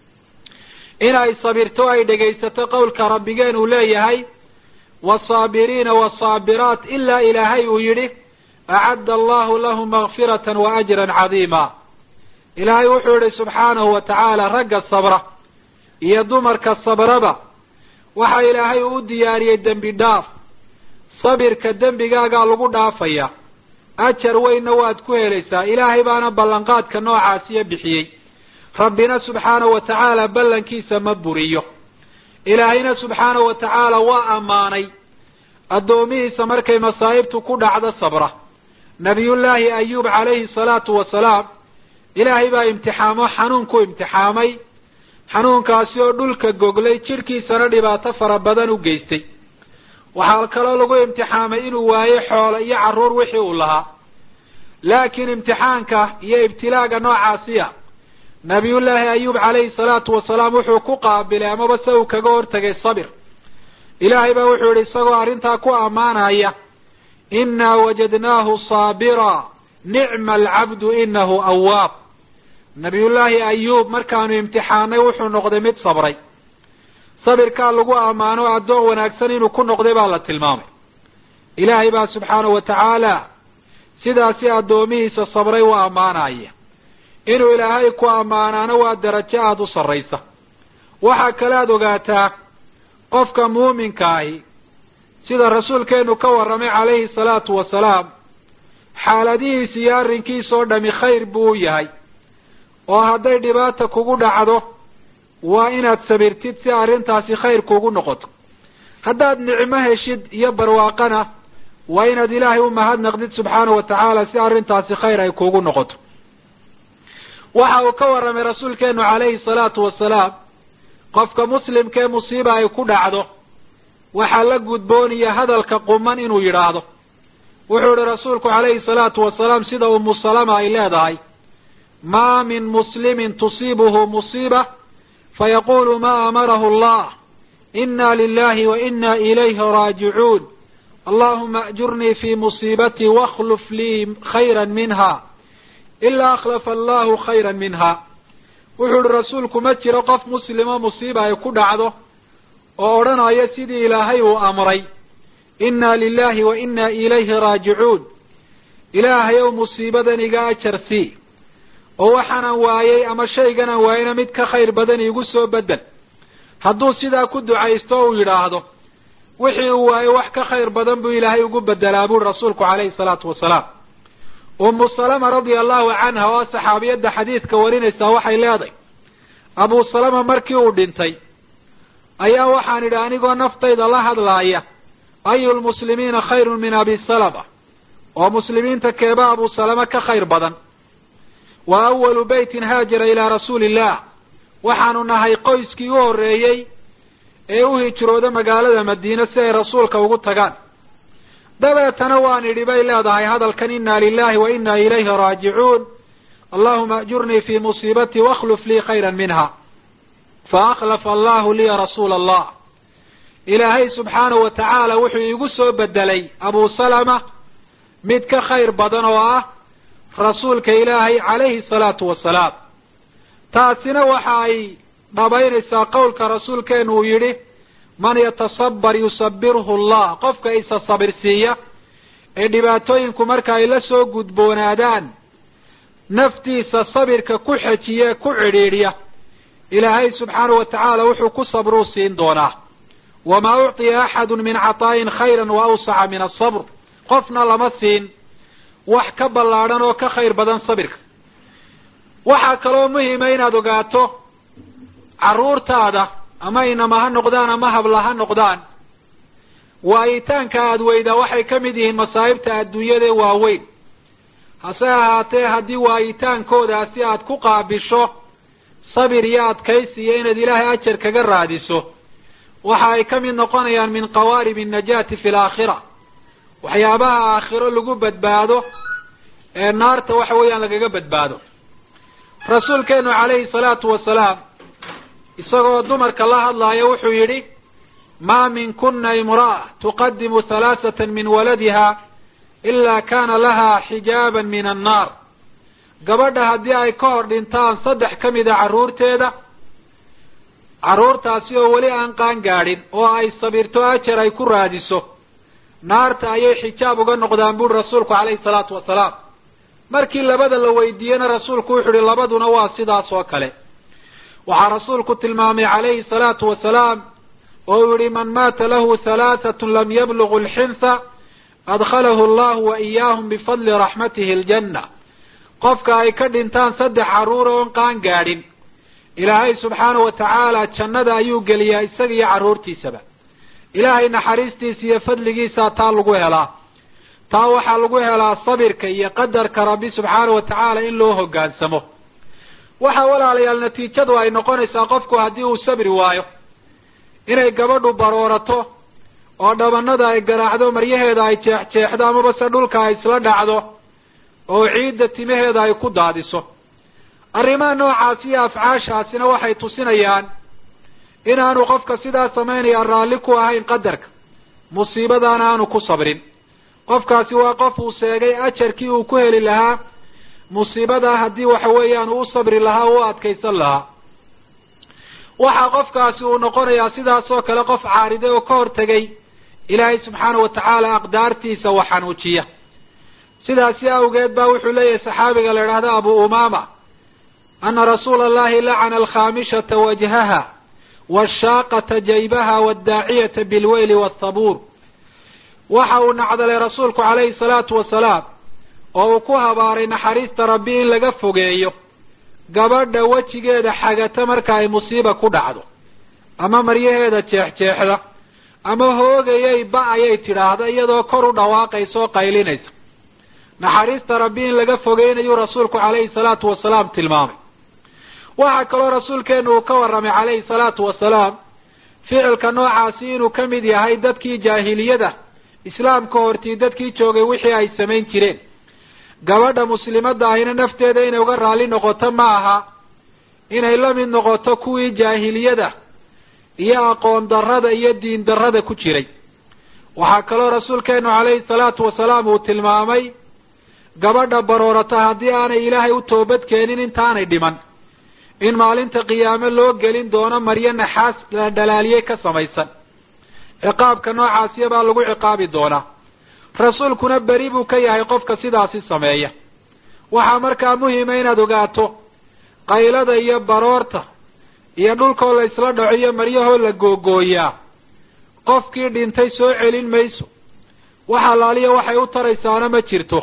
in ay sabirto ay dhegaysato qowlka rabbigeen uu leeyahay wasaabiriina wasaabiraat ilaa ilaahay uu yidhi acadda allahu lahum makfiratan wa ajran cadiima ilaahay wuxuu yihi subxaanahu wa tacaala ragga sabra iyo dumarka sabraba waxa ilaahay uu diyaariyey dembi dhaaf sabirka dembigaagaa lagu dhaafaya ajar weynna waad ku helaysaa ilaahay baana ballanqaadka noocaasiyo bixiyey rabbina subxaanahu wa tacaala ballankiisa ma buriyo ilaahayna subxaanahu wa tacaala waa ammaanay addoomihiisa markay masaa'ibtu ku dhacdo sabra nabiyullaahi ayuub calayhi salaatu wasalaam ilaahay baa imtixaamo xanuun ku imtixaamay xanuunkaasi oo dhulka goglay jidhkiisana dhibaato fara badan u geystay waxaa kaloo lagu imtixaamay inuu waayo xoolo iyo carruur wixii uu lahaa laakiin imtixaanka iyo ibtilaaga noocaasiya nabiyullaahi ayuub calayhi salaatu wasalaam wuxuu ku qaabilay amaba se uu kaga hortegay sabir ilaahay baa wuxuu yihi isagoo arrintaa ku ammaanaya innaa wajadnaahu saabira nicma alcabdu inahu awaab nabiyullaahi ayuub markaanu imtixaanay wuxuu noqday mid sabray sabirkaa lagu ammaano addoon wanaagsan inuu ku noqday baa la tilmaamay ilaahay baa subxaanahu wa tacaala sidaasi addoomihiisa sabray u ammaanaya inuu ilaahay ku ammaanaano waa darajo aada u sarraysa waxaa kale aada ogaataa qofka muuminka ahi sida rasuulkeenu ka warramay calayhi salaatu wasalaam xaaladihiisa iyo arrinkiisa oo dhami khayr buu u yahay oo hadday dhibaata kugu dhacdo waa inaad sabirtid si arrintaasi khayr kugu noqoto haddaad nicmo heshid iyo barwaaqana waa inaad ilaahay u mahadnaqdid subxaanahu wa tacaala si arrintaasi khayr ay kugu noqoto waxa uu ka warramay rasuulkeenu calayhi salaatu wasalaam qofka muslimka ee musiiba ay ku dhacdo waxaa la gudboonaya hadalka quman inuu yidhaahdo wuxuu yihi rasuulku calayhi salaatu wasalaam sida umu salama ay leedahay maa min muslimin tusiibuhu musiiba fayaqulu ma amarahu allah ina lilahi wa ina ilayhi raajicuun allahuma ajurnii fi musiibatii wakhluf lii khayra minha ilaa akhlafa allahu khayra minha wuxuu ihi rasuulku ma jiro qof muslimo musiiba ay ku dhacdo oo odhanaya sidii ilaahay uu amray inna lilahi wa inna ilayhi raajicuun ilaahay ow musiibadan iga ajar sii oo waxaanan waayey ama shayganaan waayeyna mid ka khayr badan iigu soo bedel hadduu sidaa ku ducaysto o uu yidhaahdo wixii uu waayey wax ka khayr badan buu ilaahay ugu bedelaa buri rasuulku calayhi salaatu wasalaam umu salama radia allahu canha oo saxaabiyadda xadiidka warinaysaa waxay leedahay abu salama markii uu dhintay ayaa waxaan idhi anigoo naftayda la hadlaaya ayu lmuslimiina khayrun min abi salama oo muslimiinta keeba abu salama ka khayr badan wa awalu beytin haajara ilaa rasuuli illah waxaanu nahay qoyskii u horreeyey ee u hijrooda magaalada madiine si ay rasuulka ugu tagaan dabeetana waan idhi bay leedahay hadalkan inna lilahi wa inna ilayhi raajicuun allahuma ajurnii fi musiibatii wakhluf lii khayra minha faakhlafa allahu liya rasuula allah ilaahay subxaanahu wa tacaala wuxuu iigu soo bedelay abu salama mid ka khayr badan oo ah rasuulka ilaahay calayhi salaatu wasalaam taasina waxa ay dhabaynaysaa qowlka rasuulkeenu uu yidhi man yatasabar yusabirhu allah qofka isa sabirsiiya ee dhibaatooyinku marka ay la soo gudboonaadaan naftiisa sabirka ku xejiye ku cidhiidhiya ilaahay subxaanahu wa tacaala wuxuu ku sabruu siin doonaa wamaa ucطiya axadu min cataa'in khayra wa awsaca min asabr qofna lama siin wax ka ballaadhan oo ka khayr badan sabirka waxaa kaloo muhima inaad ogaato carruurtaada ama inama ha noqdaan ama habla ha noqdaan waayitaanka aada weydaa waxay ka mid yihiin masaa'ibta adduunyada waaweyn hase ahaatee haddii waayitaankoodaasi aad ku qaabisho sabir iyo adkaysi iyo inaad ilaahay ajar kaga raadiso waxa ay ka mid noqonayaan min qawaarib annajaati fi alaakhira waxyaabaha aakhiro lagu badbaado ee naarta waxa weeyaan lagaga badbaado rasuulkeenu calayhi salaatu wasalaam isagoo dumarka la hadlaaya wuxuu yidhi maa min kuna imra'a tuqadimu halaaثata min waladiha ilaa kaana lahaa xijaaban min annaar gabadha haddii ay ka hor dhintaan saddex ka mid a carruurteeda carruurtaasi oo weli aan qaan gaadhin oo ay sabirto ajar ay ku raadiso naarta ayay xijaab uga noqdaan buuri rasuulku calayhi salaatu wasalaam markii labada la weydiiyena rasuulku wuxu uhi labaduna waa sidaas oo kale waxaa rasuulku tilmaamay calayhi salaatu wasalaam oo uu yihi man maata lahu halaatatun lam yablugu alxinsa adkhalahu allahu wa iyaahum bifadli raxmatihi aljanna qofka ay ka dhintaan saddex carruur oon qaan gaadhin ilaahay subxaanahu wa tacaala jannada ayuu geliyaa isaga iyo carruurtiisaba ilaahay naxariistiisa iyo fadligiisaa taa lagu helaa taa waxaa lagu helaa sabirka iyo qadarka rabbi subxaanahu wa tacaala in loo hoggaansamo waxa walaalayaal natiijadu ay noqonaysaa qofku haddii uu sabri waayo inay gabadhu baroorato oo dhabanada ay garaacdo maryaheeda ay jeexjeexdo amaba se dhulka ay isla dhacdo oo ciidda timaheeda ay ku daadiso arrimaha noocaasi iyo afcaashaasina waxay tusinayaan inaanu qofka sidaa samaynaya raalli ku ahayn qadarka musiibadaana aanu ku sabrin qofkaasi waa qof uu sheegay ajarkii uu ku heli lahaa musiibadaa haddii waxa weeyaan uu u sabri lahaa o u adkaysan lahaa waxaa qofkaasi uu noqonayaa sidaas oo kale qof caariday oo ka hortegay ilaahay subxaana wa tacaala aqdaartiisa wax xanuujiya sidaasi awgeed ba wuxuu leeyahay saxaabiga la idhahdo abu umama ana rasuula allahi lacana alkhaamishata wajhaha washaaqata jaybaha wadaaciyata bilweyli wasabuur waxa uu nacdalay rasuulku calayhi salaatu wasalaam oo uu ku habaaray naxariista rabbi in laga fogeeyo gabadha wejigeeda xagata marka ay musiiba ku dhacdo ama maryaheeda jeexjeexda ama hoogayay ba ayay tidhaahda iyadoo kor u dhawaaqaysa oo qaylinaysa naxariista rabbi in laga fogeynayuu rasuulku calayhi salaatu wasalaam tilmaamay waxaa kaloo rasuulkeenu uu ka warramay calayhi salaatu wasalaam ficilka noocaasi inuu ka mid yahay dadkii jaahiliyada islaamka hortii dadkii joogay wixii ay samayn jireen gabadha muslimadda ahina nafteeda inay uga raalli noqoto ma aha inay la mid noqoto kuwii jaahiliyada iyo aqoon darrada iyo diin darrada ku jiray waxaa kaloo rasuulkeenu calayhi salaatu wasalaam uu tilmaamay gabadha baroorata haddii aanay ilaahay u toobad keenin intaanay dhiman in maalinta qiyaame loo gelin doono maryo naxaas la dhalaaliyey ka samaysan ciqaabka noocaasiya baa lagu ciqaabi doonaa rasuulkuna beri buu ka yahay qofka sidaasi sameeya waxaa markaa muhima inaad ogaato qaylada iyo baroorta iyo dhulkoo la isla dhaco iyo maryahoo la googooyaa qofkii dhintay soo celin mayso wax allaaliya waxay u taraysaana ma jirto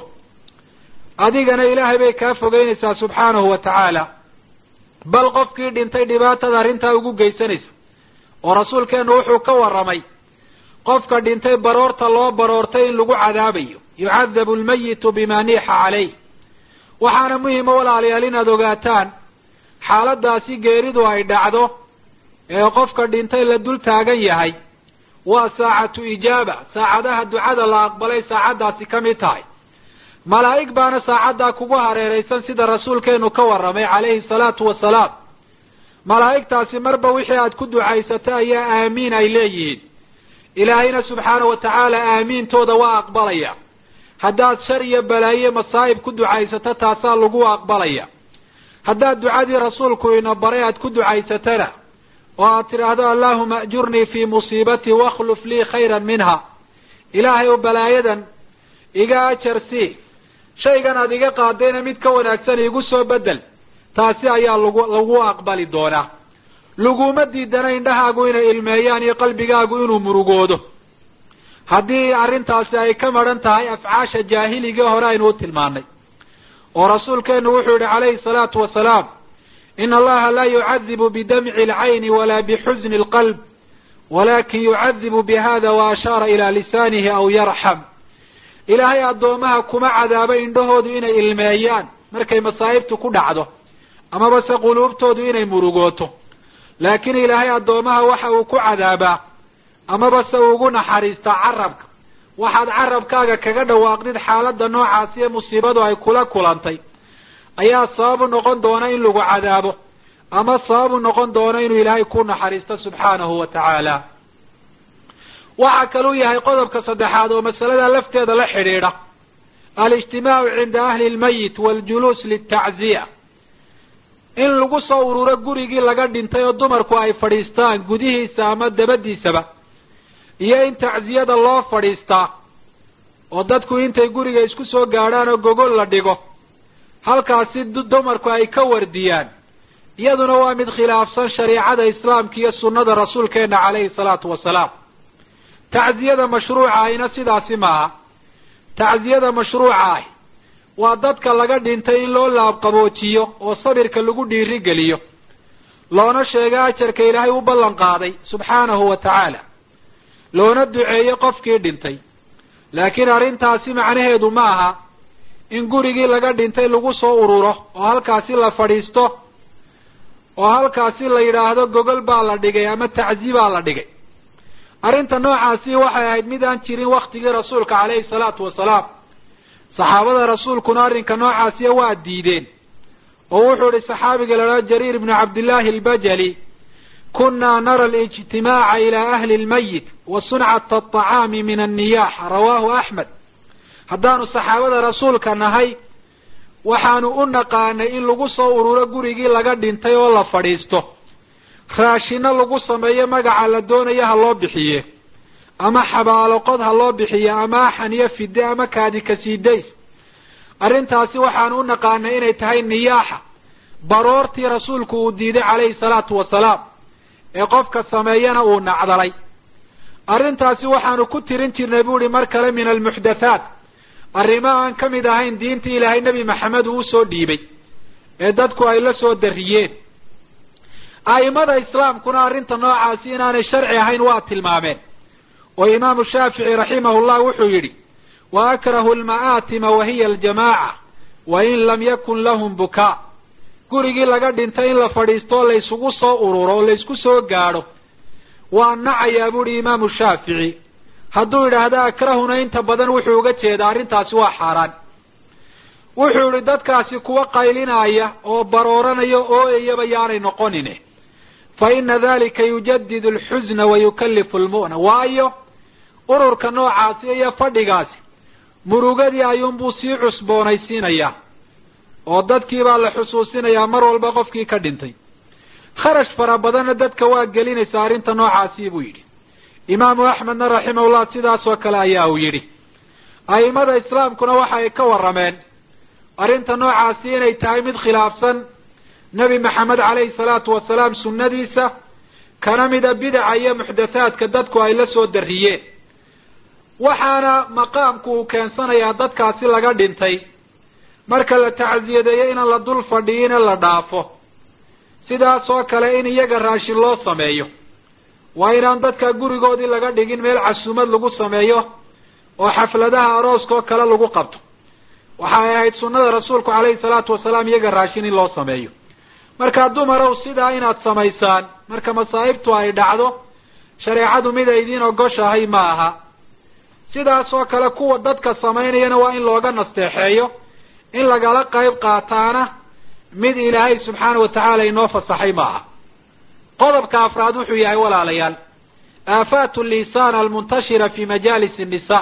adigana ilaahay bay kaa fogeynaysaa subxaanahu wa tacaala bal qofkii dhintay dhibaatada arrintaa ugu geysanaysa oo rasuulkeenu wuxuu ka warramay qofka dhintay baroorta loo baroortay in lagu cadaabayo yucadabu almayitu bima niixa caleyh waxaana muhima walaalayaal inaad ogaataan xaaladaasi geeridu ay dhacdo ee qofka dhintay la dul taagan yahay waa saacatu ijaaba saacadaha ducada la aqbalay saacaddaasi ka mid tahay malaa'ig baana saacaddaa kugu hareeraysan sida rasuulkeenu ka warramay calayhi salaatu wasalaam malaa'igtaasi marba wixii aad ku ducaysata ayaa aamiin ay leeyihiin ilaahayna subxaana wa tacaala aamiintooda waa aqbalaya haddaad shar iyo balaaye masaa'ib ku ducaysato taasaa lagu aqbalaya haddaad ducadii rasuulku ina baray aad ku ducaysatana oo aad tidhaahdo allahuma ajurnii fii musiibatii wakhluf lii khayran minha ilaahay oo balaayadan iga ajar sii shaygan aad iga qaadayna mid ka wanaagsan iigu soo bedel taasi ayaa lagu lagu aqbali doonaa laguma diidana indhahaagu inay ilmeeyaan iyo qalbigaagu inuu murugoodo haddii arrintaasi ay ka madhan tahay afcaasha jaahiligii hore aynu u tilmaanay oo rasuulkeenu wuxuu yihi calayhi salaatu wasalaam ina allaha laa yucadibu bidamci alcayni walaa bixusni alqalb walakin yucadibu bihada wa ashaara ilaa lisaanihi aw yarxam ilaahay addoomaha kuma cadaabo indhahoodu inay ilmeeyaan markay masaa'ibtu ku dhacdo amaba se quluubtoodu inay murugooto laakiin ilaahay addoomaha waxa uu ku cadaabaa amaba se ugu naxariistaa carabka waxaad carabkaaga kaga dhawaaqdid xaaladda noocaasi ee musiibadu ay kula kulantay ayaa sababu noqon doona in lagu cadaabo ama sababu noqon doona inuu ilaahay ku naxariisto subxaanahu wa tacaala waxa kaluu yahay qodobka saddexaad oo masalada lafteeda la xidhiidha alijtimaacu cinda ahli lmayit waljuluus litacziya in lagu soo ururo gurigii laga dhintay oo dumarku ay fadhiistaan gudihiisa ama dabadiisaba iyo in tacziyada loo fadhiistaa oo dadku intay guriga isku soo gaadhaan oo gogol la dhigo halkaasi dumarku ay ka wardiyaan iyaduna waa mid khilaafsan shariicada islaamka iyo sunnada rasuulkeena calayhi salaatu wasalaam tacziyada mashruuca ahina sidaasi maaha tacziyada mashruuca ahi waa dadka laga dhintay in loo laabqaboojiyo oo sabirka lagu dhiirigeliyo loona sheego ajarka ilaahay u ballan qaaday subxaanahu wa tacaala loona duceeyo qofkii dhintay laakiin arrintaasi macnaheedu ma aha in gurigii laga dhintay lagu soo ururo oo halkaasi la fadhiisto oo halkaasi la yidhaahdo gogol baa la dhigay ama taczi baa la dhigay arrinta noocaasi waxay ahayd mid aan jirin waktigii rasuulka calayhi salaatu wasalaam saxaabada rasuulkuna arrinka noocaasiya waa diideen oo wuxuu ihi saxaabiga la dhaha jariir ibnu cabdillaahi albajali kunaa nara alijtimaaca ilaa ahli lmayit wa suncata aطacaami min anniyaax rawaahu axmed haddaanu saxaabada rasuulka nahay waxaanu u naqaanay in lagu soo ururo gurigii laga dhintay oo la fadhiisto raashino lagu sameeyo magaca la doonayo ha loo bixiye ama xabaaloqod ha loo bixiye ama axan iyo fide ama kaadi kasiidays arrintaasi waxaanu u naqaanay inay tahay niyaaxa baroortii rasuulku uu diiday calayhi salaatu wasalaam ee qofka sameeyana uu nacdalay arrintaasi waxaanu ku tirin jirnay bu uhi mar kale min almuxdathaat arrimo aan ka mid ahayn diintii ilaahay nebi maxamed uu usoo dhiibay ee dadku ay la soo darriyeen a'imada islaamkuna arrinta noocaasi inaanay sharci ahayn waa tilmaameen oo imaamu shaafici raximahullah wuxuu yidhi wa akrahu alma'aatima wa hiya aljamaaca wa in lam yakun lahum bukaa gurigii laga dhintay in la fadhiisto oo laysugu soo ururo oo laysku soo gaadho waa nacayaa buuhi imaamu shaafici hadduu idhaahdo akrahuna inta badan wuxuu uga jeedaa arrintaasi waa xaaraan wuxuu yihi dadkaasi kuwa qaylinaya oo barooranaya ooyayaba yaanay noqonine fa ina dalika yujadidu alxusna wa yukallifu lmu'na waayo ururka noocaasi iyo fadhigaasi murugadii ayuunbuu sii cusboonaysiinayaa oo dadkii baa la xusuusinayaa mar walba qofkii ka dhintay kharash fara badanna dadka waa gelinaysa arrinta noocaasi buu yidhi imaamu axmedna raximahullah sidaas oo kale ayaa uu yidhi a'imada islaamkuna waxa ay ka warrameen arrinta noocaasi inay tahay mid khilaafsan nebi maxamed calayhi salaatu wasalaam sunnadiisa kana mida bidaca iyo muxdathaadka dadku ay la soo darriyeen waxaana maqaamku uu keensanayaa dadkaasi laga dhintay marka la tacsiyadeeyo inaan la dul fadhiine la dhaafo sidaas oo kale in iyaga raashin loo sameeyo waa inaan dadka gurigoodii laga dhigin meel casuumad lagu sameeyo oo xafladaha arooska oo kale lagu qabto waxay ahayd sunnada rasuulku calayhi salaatu wasalaam iyaga raashin in loo sameeyo markaa dumarow sidaa inaad samaysaan marka masaa'ibtu ay dhacdo shareecadu mid ay idiin ogoshahay ma aha sidaas oo kale kuwa dadka samaynayana waa in looga nasteexeeyo in lagala qayb qaataana mid ilaahay subxaana wa tacaala inoo fasaxay ma aha qodobka afraad wuxuu yahay walaalayaal aafaatu lisaan almuntashira fi majaalis innisa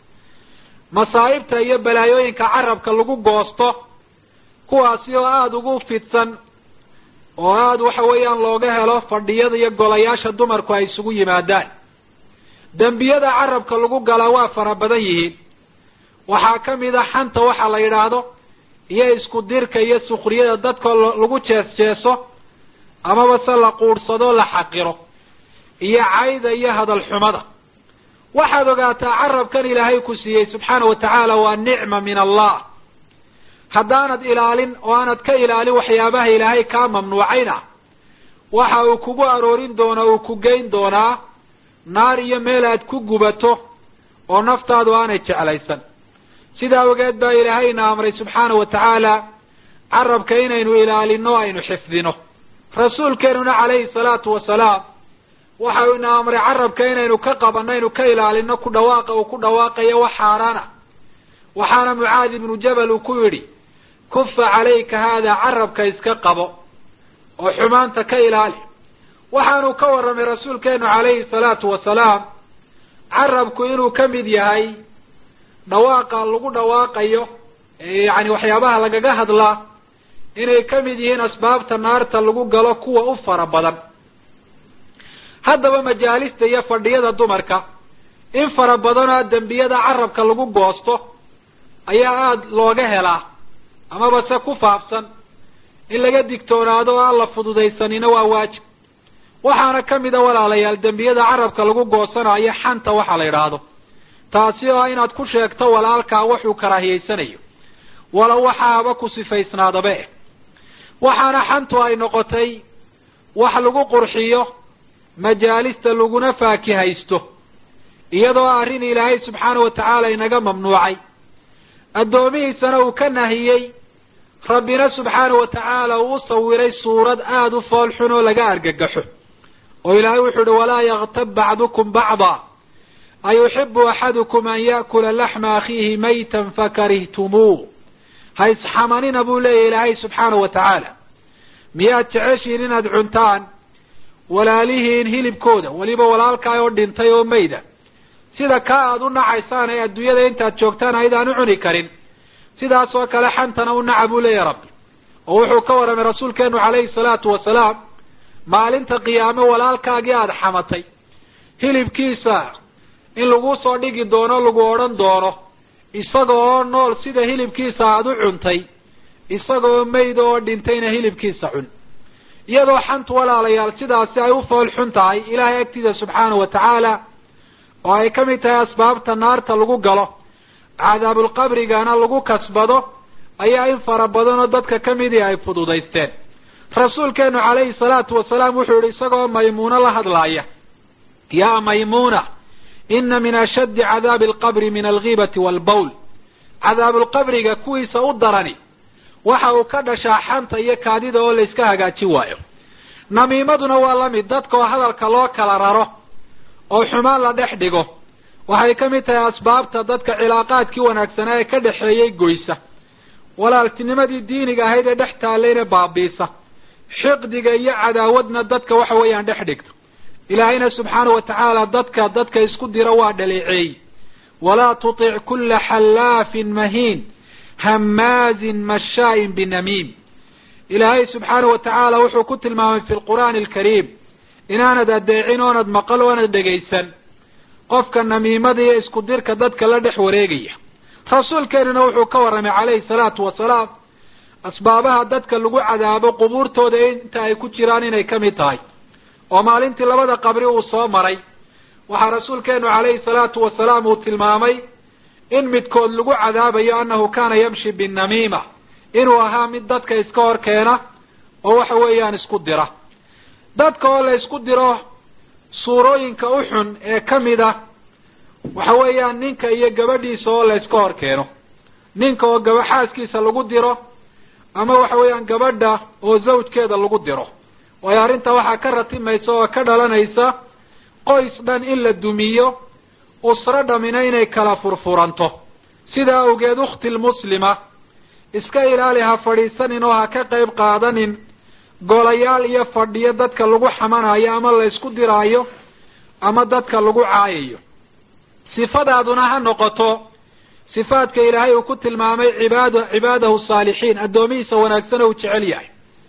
masaa'ibta iyo balaayooyinka carabka lagu goosto kuwaasi oo aada ugu fidsan oo aada waxa weeyaan looga helo fadhiyada iyo golayaasha dumarku ay isugu yimaadaan dembiyada carabka lagu galaa waa fara badan yihiin waxaa ka mid a xanta waxa la yidhaahdo iyo isku dirka iyo sukriyada dadka lagu jees jeeso amaba se la quudhsado la xaqiro iyo cayda iyo hadal xumada waxaad ogaataa carabkan ilaahay ku siiyey subxaana wa tacaala waa nicma min allah haddaanad ilaalin oo aanad ka ilaalin waxyaabaha ilaahay kaa mamnuucayna waxa uu kugu aroorin doonaa uu ku geyn doonaa naar iyo meel aad ku gubato oo naftaadu aanay jeclaysan sidaa awgeed baa ilaahayna amray subxaana wa tacaala carabka inaynu ilaalino aynu xifdino rasuulkeenuna calayhi salaatu wasalaam waxa uu ina amray carabka inaynu ka qabanno aynu ka ilaalino ku dhawaaqa uu ku dhawaaqayo wax xaaraana waxaana mucaad ibnu jabal uu ku yidhi kufa calayka haada carabka iska qabo oo xumaanta ka ilaali waxaanu ka warramay rasuulkeenu calayhi salaatu wasalaam carabku inuu ka mid yahay dhawaaqa lagu dhawaaqayo yani waxyaabaha lagaga hadlaa inay ka mid yihiin asbaabta naarta lagu galo kuwa u fara badan haddaba majaalista iyo fadhiyada dumarka in fara badanoo dembiyada carabka lagu goosto ayaa aada looga helaa amaba se ku faafsan in laga digtoonaado oo aan la fududaysanina waa waajib waxaana kamid a walaalayaal dembiyada carabka lagu goosanayo xanta waxa la yidhaahdo taasi oo inaad ku sheegto walaalkaa waxuu karaahiyeysanayo walow waxaaba ku sifaysnaadaba eh waxaana xantu ay noqotay wax lagu qurxiyo majaalista laguna faakihaysto iyadoo arrin ilaahay subxaana wa tacaala inaga mamnuucay addoomihiisana uu ka nahiyey rabbina subxaana wa tacaala uu u sawiray suurad aada u fool xun oo laga argagaxo oo ilaahay wuxuu uhi walaa yaktab bacdukum bacda ayuxibu axadukum an ya'kula laxma akhiihi maytan fakarihtumuu ha isxamanina buu leeyahy ilaahay subxaana wa tacaala miyaad jeceshiin inaad cuntaan walaalihiin hilibkooda weliba walaalkaa oo dhintay oo mayda sida kaa aada u nacaysaan ee adduunyada intaad joogtaan aydaan u cuni karin sidaas oo kale xantana u naca buu leeyahy rabbi oo wuxuu ka warramay rasuulkeenu calayhi salaatu wasalaam maalinta qiyaame walaalkaagii aada xamatay hilibkiisa in lagu soo dhigi doono lagu odhan doono isaga oo nool sida hilibkiisa aada u cuntay isaga oo mayda oo dhintayna hilibkiisa cun iyadoo xantu walaalayaal sidaasi ay u fool xun tahay ilaahay agtiida subxaana wa tacaala oo ay ka mid tahay asbaabta naarta lagu galo cadaabulqabrigana lagu kasbado ayaa in fara badanoo dadka kamidii ay fududaysteen rasuulkeenu calayhi salaatu wasalaam wuxuu yihi isagoo maymuuno la hadlaaya yaa maymuuna ina min ashaddi cadaabi alqabri min algiibati waalbawl cadaabulqabriga kuwiisa u darani waxa uu ka dhashaa xanta iyo kaadida oo layska hagaajin waayo namiimaduna waa lamid dadka oo hadalka loo kala raro oo xumaan la dhex dhigo waxay ka mid tahay asbaabta dadka cilaaqaadkii wanaagsanaa ee ka dhexeeyey goysa walaaltinimadii diiniga ahayd ee dhex taallayna baabiisa xiqdiga iyo cadaawadna dadka waxa weeyaan dhex dhigto ilaahayna subxaana wa tacaala dadka dadka isku dira waa dhaleeceey walaa tutic kula xallaafin mahiin hamaazin mashaa'in binamiim ilaahay subxaana wa tacaala wuxuu ku tilmaamay fi lqur'aani alkariim inaanad adeecin oonad maqal oonad dhegaysan qofka namiimada iyo isku dirka dadka la dhex wareegaya rasuulkeenuna wuxuu ka warramay calayhi salaatu wasalaam asbaabaha dadka lagu cadaabo qubuurtooda inta ay ku jiraan inay ka mid tahay oo maalintii labada qabri uu soo maray waxaa rasuulkeenu calayhi salaatu wasalaam uu tilmaamay in midkood lagu cadaabayo annahu kaana yamshi binnamiima inuu ahaa mid dadka iska hor keena oo waxa weeyaan isku dira dadka oo la isku diro suurooyinka u xun ee kamid ah waxa weeyaan ninka iyo gabadhiisa oo la iska hor keeno ninka oo gaba xaaskiisa lagu diro ama waxa weeyaan gabadha oo zawjkeeda lagu diro waayo arrinta waxaa ka ratimaysa oo ka dhalanaysa qoys dhan in la dumiyo usro dhamina inay kala furfuranto sidaa awgeed ukhti lmuslima iska ilaali ha fadhiisanin oo ha ka qayb qaadanin golayaal iyo fadhiyo dadka lagu xamanayo ama la isku diraayo ama dadka lagu caayayo sifadaaduna ha noqoto sifaadka ilaahay uu ku tilmaamay cibaad cibaadahu saalixiin addoomihiisa wanaagsan oo uu jecel yahay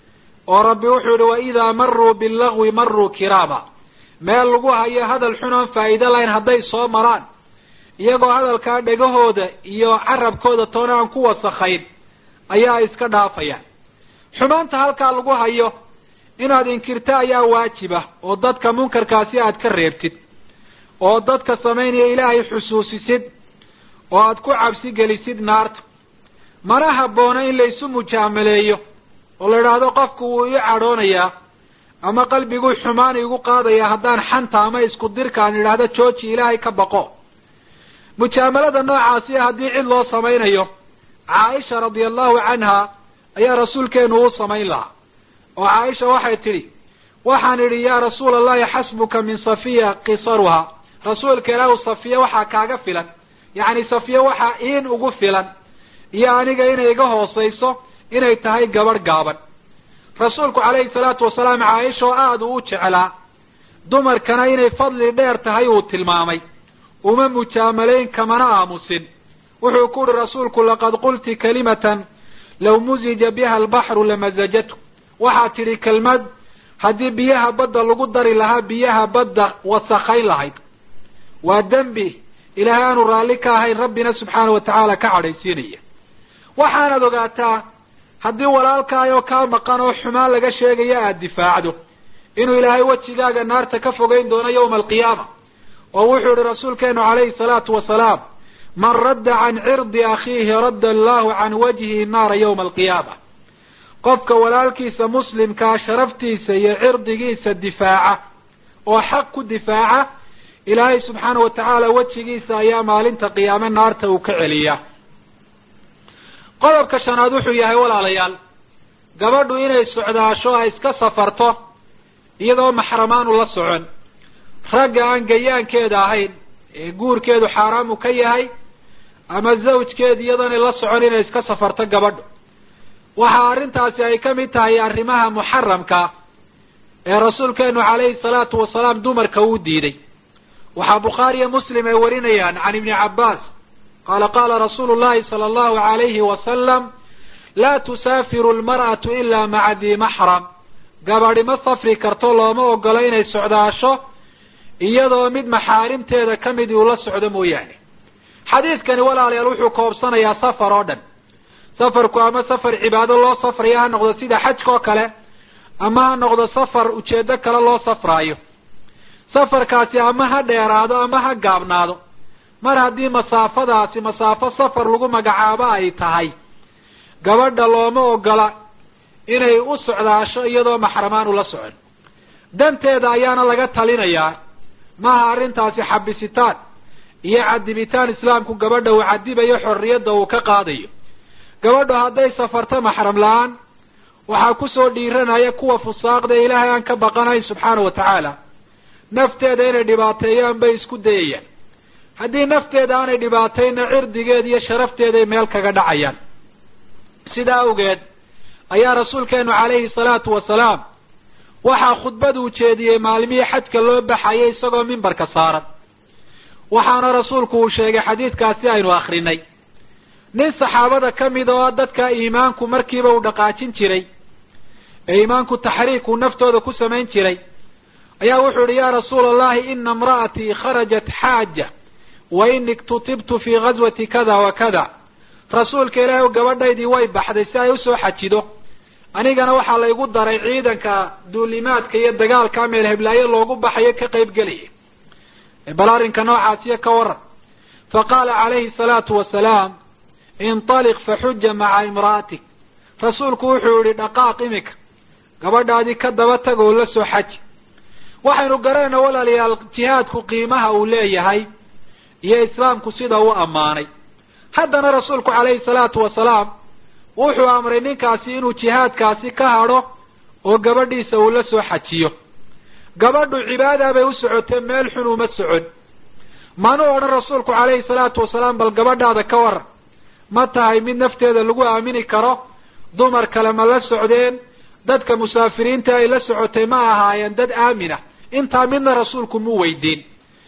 oo rabbi wuxuu yihi waidaa maruu billagwi maruu kiraama meel lagu hayo hadal xun oon faa'iido lahayn hadday soo maraan iyagoo hadalkaa dhegahooda iyo carabkooda toona aan ku wasakhayn ayaa iska dhaafayaan xumaanta halkaa lagu hayo inaad inkirto ayaa waajiba oo dadka munkarkaasi aad ka reebtid oo dadka samaynaya ilaahay xusuusisid oo aad ku cabsi gelisid naarta mana habboona in laysu mujaamaleeyo oo la idhaahdo qofku wuu ii cadhoonayaa ama qalbiguu xumaan igu qaadaya haddaan xanta ama isku dirka aan idhaahdo jooji ilaahay ka baqo mujaamalada noocaasi haddii cid loo samaynayo caaisha radia allahu canha ayaa rasuulkeenu u samayn lahaa oo caaisha waxay tidhi waxaan idhi yaa rasuula allahi xasbuka min safiya qisaruha rasuulka ilaahu safiya waxaa kaaga filan yacni safiya waxaa iin ugu filan iyo aniga inay iga hoosayso inay tahay gabadh gaaban rasuulku calayhi salaatu wasalaam caaisha oo aada uu u jeclaa dumarkana inay fadli dheer tahay uu tilmaamay uma mujaamalayn kamana aamusin wuxuu ku uhi rasuulku laqad qulti kalimatan law muzija biha albaxru lamazajatu waxaad tidhi kelmad haddii biyaha badda lagu dari lahaa biyaha badda wasakayn lahayd waa dembi ilaahay aanu raalli ka ahayn rabbina subxaana wa tacaala ka cadhaysiinaya waxaanaad ogaataa haddii walaalkaayoo kaa maqan oo xumaan laga sheegayo aada difaacdo inuu ilaahay wejigaaga naarta ka fogeyn doono yawma alqiyaama oo wuxuu yihi rasuulkeenu calayhi salaatu wasalaam man radda can cirdi akhiihi radda allahu can wajhihi naara yawma alqiyaama qofka walaalkiisa muslimkaa sharaftiisa iyo cirdigiisa difaaca oo xaq ku difaaca ilaahay subxaana wa tacaala wejigiisa ayaa maalinta qiyaame naarta uu ka celiyaa qodobka shanaad wuxuu yahay walaalayaal gabadhu inay socdaasho ay iska safarto iyadoo maxramaanu la socon ragga aan gayaankeeda ahayn ee guurkeedu xaaraamu ka yahay ama zawjkeeda iyadoonay la socon inay iska safarto gabadhu waxa arrintaasi ay ka mid tahay arrimaha muxaramka ee rasuulkeenu calayhi salaatu wasalaam dumarka uu diiday waxaa bukhaariyo muslim ay warinayaan can ibni cabbaas qaala qaala rasuulu llahi sala allahu alayhi wasalam laa tusaafiru lmar'atu ilaa maca dii maxram gabadhi ma safri karto looma ogolo inay socdaasho iyadoo mid maxaarimteeda ka mid uu la socdo mooyaane xadiidkani walaalayaal wuxuu koobsanayaa safar oo dhan safarku ama safar cibaado loo safrayo ha noqdo sida xajka oo kale ama ha noqdo safar ujeedo kale loo safraayo safarkaasi ama ha dheeraado ama ha gaabnaado mar haddii masaafadaasi masaafo safar lagu magacaabo ay tahay gabadha looma ogola inay u socdaasho iyadoo maxramaan ula socon danteeda ayaana laga talinayaa maaha arrintaasi xabisitaan iyo cadibitaan islaamku gabadha uu cadibayo xorriyadda uu ka qaadayo gabadhu hadday safarto maxram la-aan waxaa kusoo dhiiranaya kuwa fusaaqda ilaahay aan ka baqanayn subxaana wa tacaala nafteeda inay dhibaateeyaan bay isku dayayaan haddii nafteeda aanay dhibaatayna cirdigeeda iyo sharafteeday meel kaga dhacayaan sidaa awgeed ayaa rasuulkeenu calayhi salaatu wasalaam waxaa khudbad uu jeediyey maalmihii xajka loo baxayay isagoo mimbarka saaran waxaana rasuulku uu sheegay xadiidkaasi aynu akrinay nin saxaabada ka mid oo dadka iimaanku markiiba uu dhaqaajin jiray ee iimaanku taxriik uu naftooda ku samayn jiray ayaa wuxuu yihi ya rasuula allahi ina imra'atii kharajat xaaja wa ini iktutibtu fii ghaswati kada wa kada rasuulka ilaahi gabadhaydii way baxday si ay usoo xajido anigana waxaa laygu daray ciidanka duulimaadka iyo dagaalka meel heblaayo loogu baxayo ka qayb gelaya bal arrinka noocaasiyo ka waran faqaala calayhi salaatu wasalaam intaliq faxuja maca imra'atik rasuulku wuxuu yihi dhaqaaq imika gabadhaadii ka daba tag oo la soo xaji waxaynu garanayna walaalayaal jihaadku qiimaha uu leeyahay iyo islaamku sida u ammaanay haddana rasuulku calayhi salaatu wasalaam wuxuu amray ninkaasi inuu jihaadkaasi ka hadho oo gabadhiisa uu la soo xajiyo gabadhu cibaada bay u socotee meel xun uma socon manu odhan rasuulku calayhi salaatu wasalaam bal gabadhaada ka waran ma tahay mid nafteeda lagu aamini karo dumar kale ma la socdeen dadka musaafiriinta ay la socotay ma ahaayeen dad aamina intaa midna rasuulku mu weydiin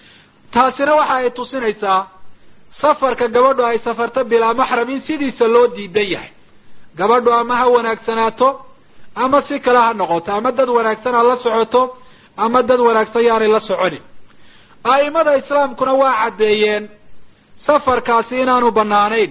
taasina waxa ay tusinaysaa safarka gabadhu ay safarto bilaa maxram in sidiisa loo diidan yahay gabadhu ama ha wanaagsanaato ama si kale ha noqoto ama dad wanaagsan ha la socoto ama dad wanaagsan yaanay la soconin a'imada islaamkuna waa caddeeyeen safarkaasi inaanu banaanayn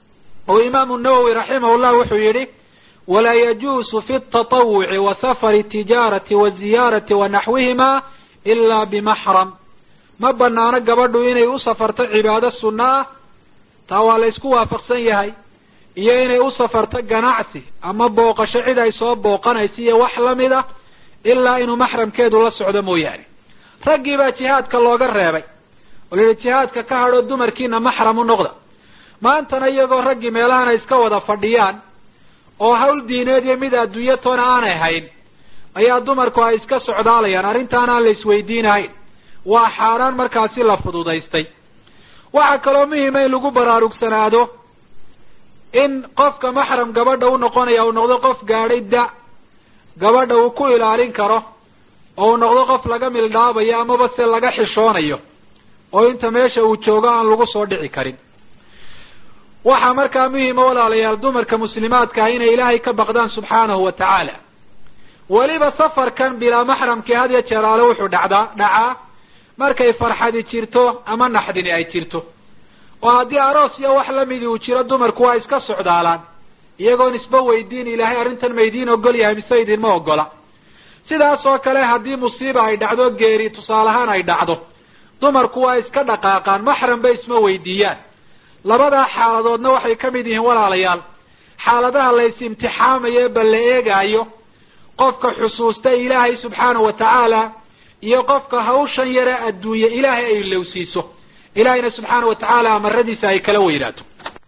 oo imaamu nawowi raximahullah wuxuu yidhi walaa yajuusu fi tatawuci wa safari tijaarati waziyaarati wa naxwihima ilaa bimaxram ma banaano gabadhu inay u safarto cibaado sunno ah taa waa la isku waafaqsan yahay iyo inay u safarto ganacsi ama booqasho cid ay soo booqanayso iyo wax lamid ah ilaa inuu maxramkeedu la socdo mooyaane raggii baa jihaadka looga reebay oo la yihi jihaadka ka hadho dumarkiina maxram u noqda maantana iyagoo raggii meelahan ay iska wada fadhiyaan oo hawl diineed iyo mid adduunyo toona aanay hayn ayaa dumarku ay iska socdaalayaan arrintaan aan la isweydiinahayn waa xaaraan markaasi la fududaystay waxaa kaloo muhima in lagu baraarugsanaado in qofka maxram gabadha u noqonaya uu noqdo qof gaadhay da gabadha uu ku ilaalin karo oo uu noqdo qof laga mildhaabayo amaba se laga xishoonayo oo inta meesha uu joogo aan lagu soo dhici karin waxaa markaa muhima walaalayaal dumarka muslimaadka ah inay ilaahay ka baqdaan subxaanahu wa tacaala weliba safarkan bilaa maxramkii had iyo jeer ale wuxuu dhacdaa dhacaa markay farxadi jirto ama naxdini ay jirto oo haddii aroos iyo wax lamidi uu jiro dumarku waa iska socdaalaan iyagoon isba weydiin ilaahay arrintan ma idiin ogol yahay mise idinma ogola sidaas oo kale haddii musiiba ay dhacdo geeri tusaale ahaan ay dhacdo dumarku waa iska dhaqaaqaan maxram bay isma weydiiyaan labadaa xaaladoodna waxay ka mid yihiin walaalayaal xaaladaha la is imtixaamayo bal la eegaayo qofka xusuusta ilaahay subxaanahu wa tacaala iyo qofka hawshan yare adduunye ilaahay ay lowsiiso ilaahayna subxaana wa tacaala amaradiisa ay kala weynaato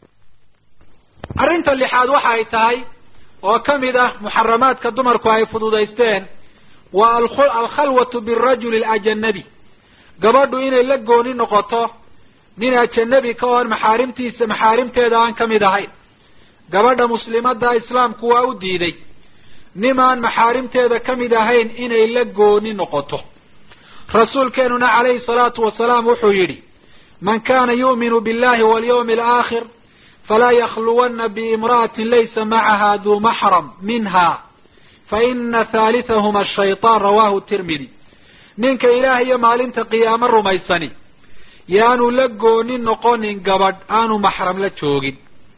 arrinta lixaad waxa ay tahay oo kamid ah muxaramaadka dumarku ay fududaysteen waa alkhalwatu birajuli alajanabi gabadhu inay la gooni noqoto nin ajanabi ka oon maxaarimtiisa maxaarimteeda aan kamid ahayn gabadha muslimada islaamku waa u diiday nimaan maxaarimteeda kamid ahayn inay la gooni noqoto rasuulkeenuna calayhi salaatu wasalaam wuxuu yidhi man kana yu'minu billahi walyawmi alaakhir falaa yakluwana biimra'atin laysa macaha duu maxram minha faina halitahuma ashayطaan rawahu tirmidi ninka ilaah iyo maalinta qiyaamo rumaysani yaanu la gooni noqonin gabadh aanu maxram la joogin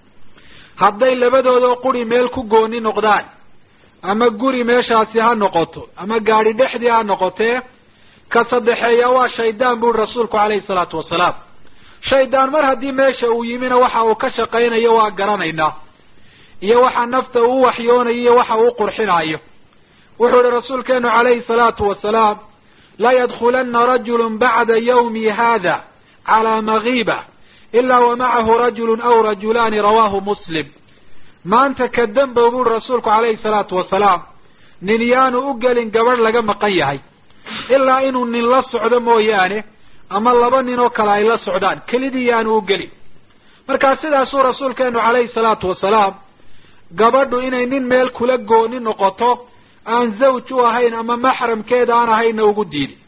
hadday labadoodoo quri meel ku gooni noqdaan ama guri meeshaasi ha noqoto ama gaadhi dhexdii ha noqotee ka saddexeeya waa shaydaan buuri rasuulku calayhi salaatu wasalaam shaydaan mar haddii meesha uu yimina waxa uu ka shaqaynayo waa garanaynaa iyo waxa nafta uu waxyoonayo iyo waxa uu qurxinaayo wuxuu ihi rasuulkeenu calayhi salaatu wasalaam la yadkulana rajulu bacda yawmi hada calaa magiiba ilaa wa macahu rajulu aw rajulaani rawahu muslim maanta ka dembow buuri rasuulku calayhi salaatu wasalaam nin yaanu u gelin gabadh laga maqan yahay ilaa inuu nin la socdo mooyaane ama laba nin oo kale ay la socdaan kelidii yaanu u gelin markaa sidaasuu rasuulkeenu calayhi salaatu wasalaam gabadhu inay nin meel kula gooni noqoto aan zawj u ahayn ama maxramkeeda aan ahaynna ugu diidi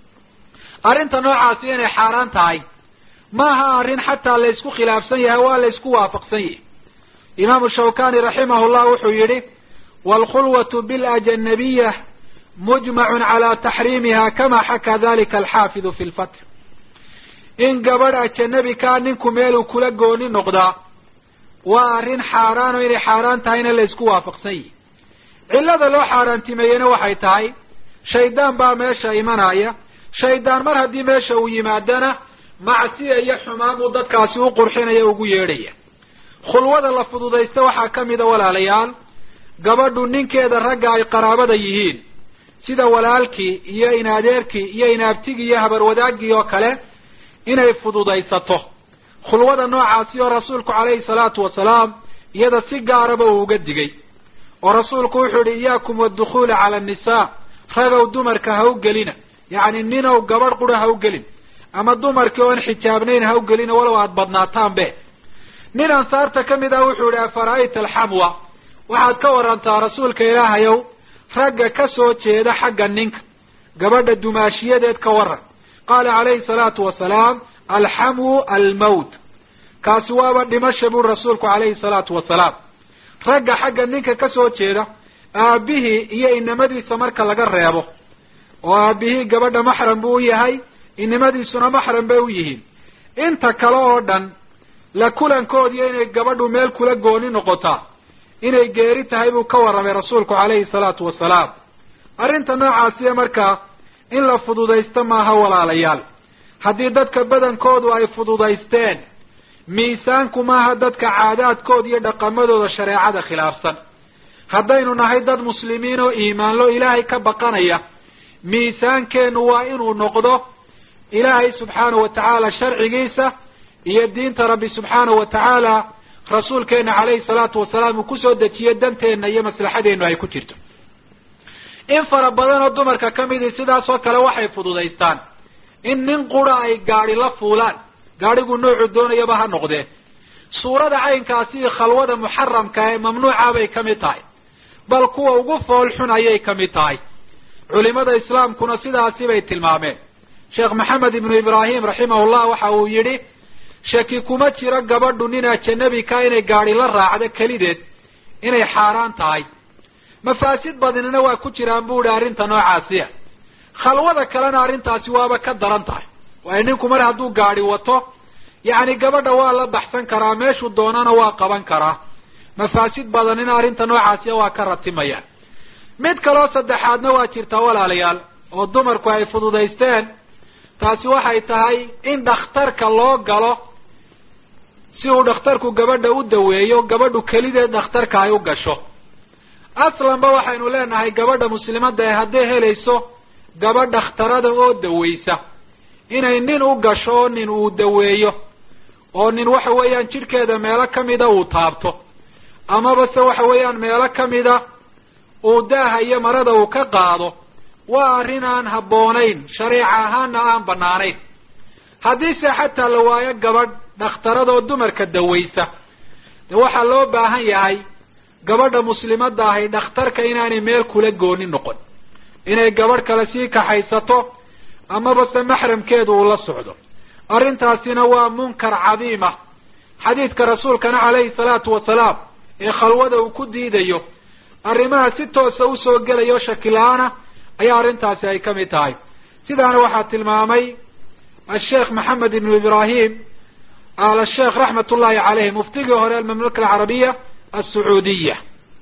arrinta noocaasi inay xaaraan tahay maaha arrin xataa laysku khilaafsan yahay waa laysku waafaqsan yahay imaamu shawkani raximahullah wuxuu yidhi waalkhulwatu bilajanabiya mujmacun cala taxriimiha kama xakaa dalika alxaafidu fi lfatr in gabadh ajanabi kaa ninku meeluu kula gooni noqdaa waa arrin xaaraan oo inay xaaraan tahayna laysku waafaqsan yihi cillada loo xaaraantimeeyena waxay tahay shaydaan baa meesha imanaya shaydaan mar haddii meesha uu yimaadana macsiya iyo xumaan buu dadkaasi u qurxinaya ugu yeedhaya khulwada la fududaysta waxaa kamid a walaalayaal gabadhu ninkeeda ragga ay qaraabada yihiin sida walaalkii iyo inadeerkii iyo inaabtigii iyo habarwadaagii oo kale inay fududaysato khulwada noocaasi oo rasuulku calayhi salaatu wasalaam iyada si gaaraba uu uga digay oo rasuulku wuxuu yihi iyaakum waadukhuula cala annisaa ragow dumarka ha u gelina yacni ninow gabadh qura ha u gelin ama dumarkii oon xijaabnayn ha u gelina walow aada badnaataan be nin ansaarta kamid ah wuxuu yihi afara'ayta alxamwa waxaad ka warantaa rasuulka ilaahayow ragga ka soo jeeda xagga ninka gabadha dumaashiyadeed ka waran qaala calayhi salaatu wasalaam alxamwu almawt kaasi waaba dhimasha buri rasuulku calayhi salaatu wasalaam ragga xagga ninka ka soo jeeda aabihii iyo inamadiisa marka laga reebo oo aabihii gabadha maxram buu u yahay inimadiisuna maxram bay u yihiin inta kale oo dhan la kulankoodiyo inay gabadhu meel kula gooni noqotaa inay geeri tahay buu ka warramay rasuulku calayhi salaatu wasalaam arrinta noocaasiya markaa in la fududaysto maaha walaalayaal haddii dadka badankoodu ay fududaysteen miisaanku maaha dadka caadaadkooda iyo dhaqamadooda shareecada khilaafsan haddaynu nahay dad muslimiin oo iimaanlo ilaahay ka baqanaya miisaankeenu waa inuu noqdo ilaahay subxaanahu wa tacaala sharcigiisa iyo diinta rabbi subxaanahu wa tacaala rasuulkeena calayhi salaatu wasalaam uu kusoo dejiyo danteenna iyo maslaxadeennu ay ku jirto in fara badan oo dumarka kamidi sidaas oo kale waxay fududaystaan in nin qura ay gaadi la fuulaan gaadhigu noocu doonayaba ha noqdee suurada caynkaasi khalwada muxaramka ee mamnuuca bay kamid tahay bal kuwa ugu fool xun ayay kamid tahay culimada islaamkuna sidaasi bay tilmaameen sheekh maxamed ibnu ibraahim raximahullah waxa uu yidhi shaki kuma jiro gabadhu nin ajanabi ka inay gaadi la raacdo kelideed inay xaaraan tahay mafaasid badinina waa ku jiraan bu ihi arrinta noocaasiya khalwada kalena arrintaasi waaba ka daran tahay waayo ninku mar hadduu gaadi wato yacni gabadha waa la baxsan karaa meeshuu doonana waa qaban karaa mafaasid badanina arrinta noocaasiya waa ka ratimayaan mid kaloo saddexaadna waa jirtaa walaalayaal oo dumarku ay fududaysteen taasi waxay tahay in dhakhtarka loo galo si uu dhakhtarku gabadha u daweeyo gabadhu kelideed dhakhtarka ay u gasho aslanba waxaynu leenahay gabadha muslimadda ee hadday helayso gabadh dhakhtarada oo daweysa inay nin u gasho oo nin uu daweeyo oo nin waxa weeyaan jidhkeeda meelo kamida uu taabto amaba se waxa weeyaan meelo kamida uu daaha iyo marada uu ka qaado waa arrin aan habboonayn shareeca ahaana aan banaanayn haddiise xataa la waayo gabadh dhakhtarada oo dumarka daweysa de waxaa loo baahan yahay gabadha muslimadda ahi dhakhtarka inaanay meel kula gooni noqon inay gabadh kale sii kaxaysato amaba se maxramkeedu uu la socdo arrintaasina waa munkar cadiima xadiidka rasuulkana calayhi salaatu wasalaam ee khalwada uu ku diidayo arrimaha si toosa usoo gelayo shaki la-aana ayaa arrintaasi ay kamid tahay sidaana waxaa tilmaamay asheekh maxamed ibnu ibrahim al sheekh raxmat ullahi caleyh muftigii hore almamlaka alcarabiya alsacuudiya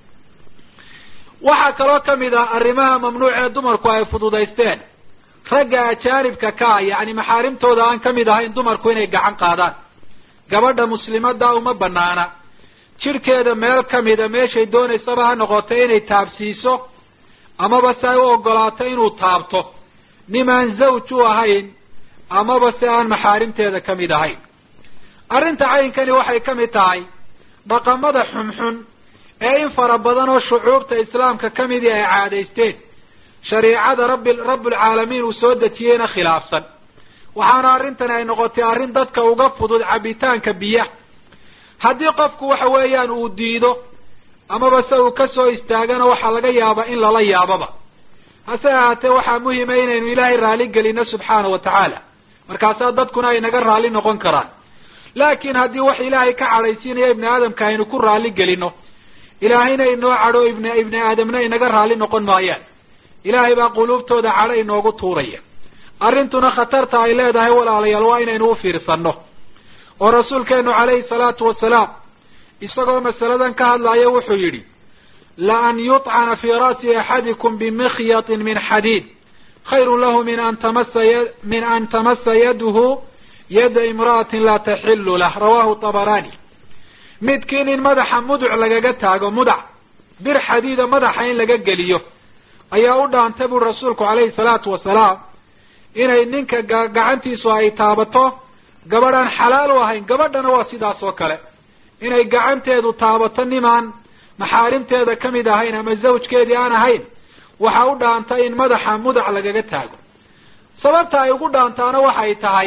waxaa kaloo kamid ah arrimaha mamnuuc ee dumarku ay fududaysteen ragga ajaanibka ka ah yacni maxaarimtooda aan kamid ahayn dumarku inay gacan qaadaan gabadha muslimada uma banaana jidhkeeda meel kamida meeshay doonaysaba ha noqoto inay taabsiiso amaba se ay u ogolaato inuu taabto nimaan zawj u ahayn amaba se aan maxaarimteeda kamid ahayn arrinta caynkani waxay kamid tahay dhaqamada xunxun ee in fara badan oo shucuubta islaamka kamidii ay caadaysteen shariicada rabbi rabbulcaalamiin uu soo dejiyeyna khilaafsan waxaana arrintani ay noqotay arrin dadka uga fudud cabitaanka biyaha haddii qofku waxa weeyaan uu diido amaba se uu kasoo istaagana waxaa laga yaabaa in lala yaababa hase ahaatee waxaa muhima inaynu ilaahay raali gelino subxaana wa tacaala markaasaa dadkuna ay naga raali noqon karaan laakiin haddii wax ilaahay ka cadhaysiinaya ibni aadamka aynu ku raali gelino ilaahayna inoo cadho ibn ibni aadamna inaga raali noqon maayaan ilaahay baa quluubtooda cadho inoogu tuuraya arrintuna khatarta ay leedahay walaalayaal waa inaynu u fiirsanno oo rasuulkeenu calayhi salaatu wasalaam isagoo masaladan ka hadlaya wuxuu yidhi la an yuطcana fii ra'si axadikum bimikyatin min xadiid khayru lahu min an tamasa y min an tamasa yaduhu yada imra'atin laa taxilu lah rawahu tabarani midkiin in madaxa muduc lagaga taago mudac bir xadiida madaxa in laga geliyo ayaa u dhaantay buri rasuulku calayhi salaatu wasalaam inay ninka gacantiisu ay taabato gabadhaan xalaal u ahayn gabadhana waa sidaas oo kale inay gacanteedu taabato nimaan maxaarimteeda kamid ahayn ama zawjkeedii aan ahayn waxa u dhaantay in madaxa mudac lagaga taago sababta ay ugu dhaantaana waxay tahay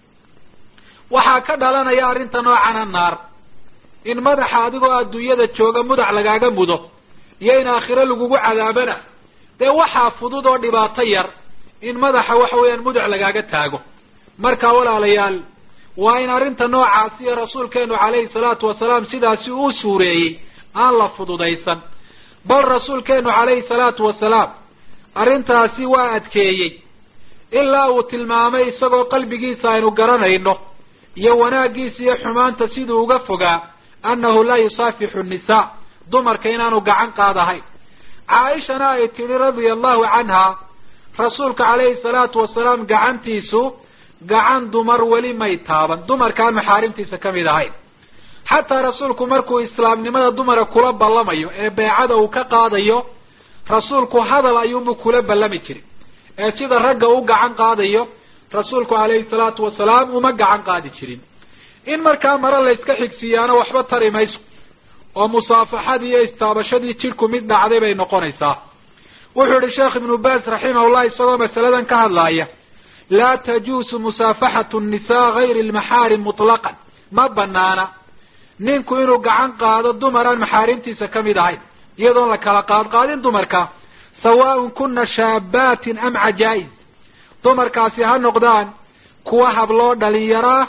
waxaa ka dhalanaya arrinta noocana naar in madaxa adigoo adduunyada jooga mudac lagaaga mudo iyo in aakhiro lagugu cadaabana dee waxaa fudud oo dhibaato yar in madaxa waxa weeyaan mudac lagaaga taago marka walaalayaal waa in arrinta noocaasi iyo rasuulkeenu calayhi salaatu wasalaam sidaasi uu suureeyey aan la fududaysan bal rasuulkeenu calayhi salaatu wasalaam arrintaasi waa adkeeyey ilaa uu tilmaamay isagoo qalbigiisa aynu garanayno iyo wanaaggiisa iyo xumaanta siduu uga fogaa annahu laa yusaafixu nnisaa dumarka inaanu gacan qaadahayn caaishana ay tidhi radia allahu canha rasuulka calayhi salaatu wasalaam gacantiisu gacan dumar weli may taaban dumarkaan maxaarimtiisa kamid ahayn xataa rasuulku markuu islaamnimada dumara kula ballamayo ee beecada uu ka qaadayo rasuulku hadal ayuunbu kula ballami jiray ee sida ragga u gacan qaadayo rasuulku calayhi salaatu wasalaam uma gacan qaadi jirin in markaa mare la iska xigsiiyaana waxba tari mayso oo musaafaxadii iyo istaabashadii jidhku mid dhacday bay noqonaysaa wuxuu yihi sheekh ibnu baas raximahullah isagoo masaladan ka hadlaaya laa tajuusu musaafaxatu nnisaa gayri lmaxaarim mutlaqan ma banaana ninku inuu gacan qaado dumar aan maxaarimtiisa kamid ahayn iyadoon la kala qaadqaadin dumarka sawaaun kuna shaabaatin am cajaa-is dumarkaasi ha noqdaan kuwa habloo dhalinyaraa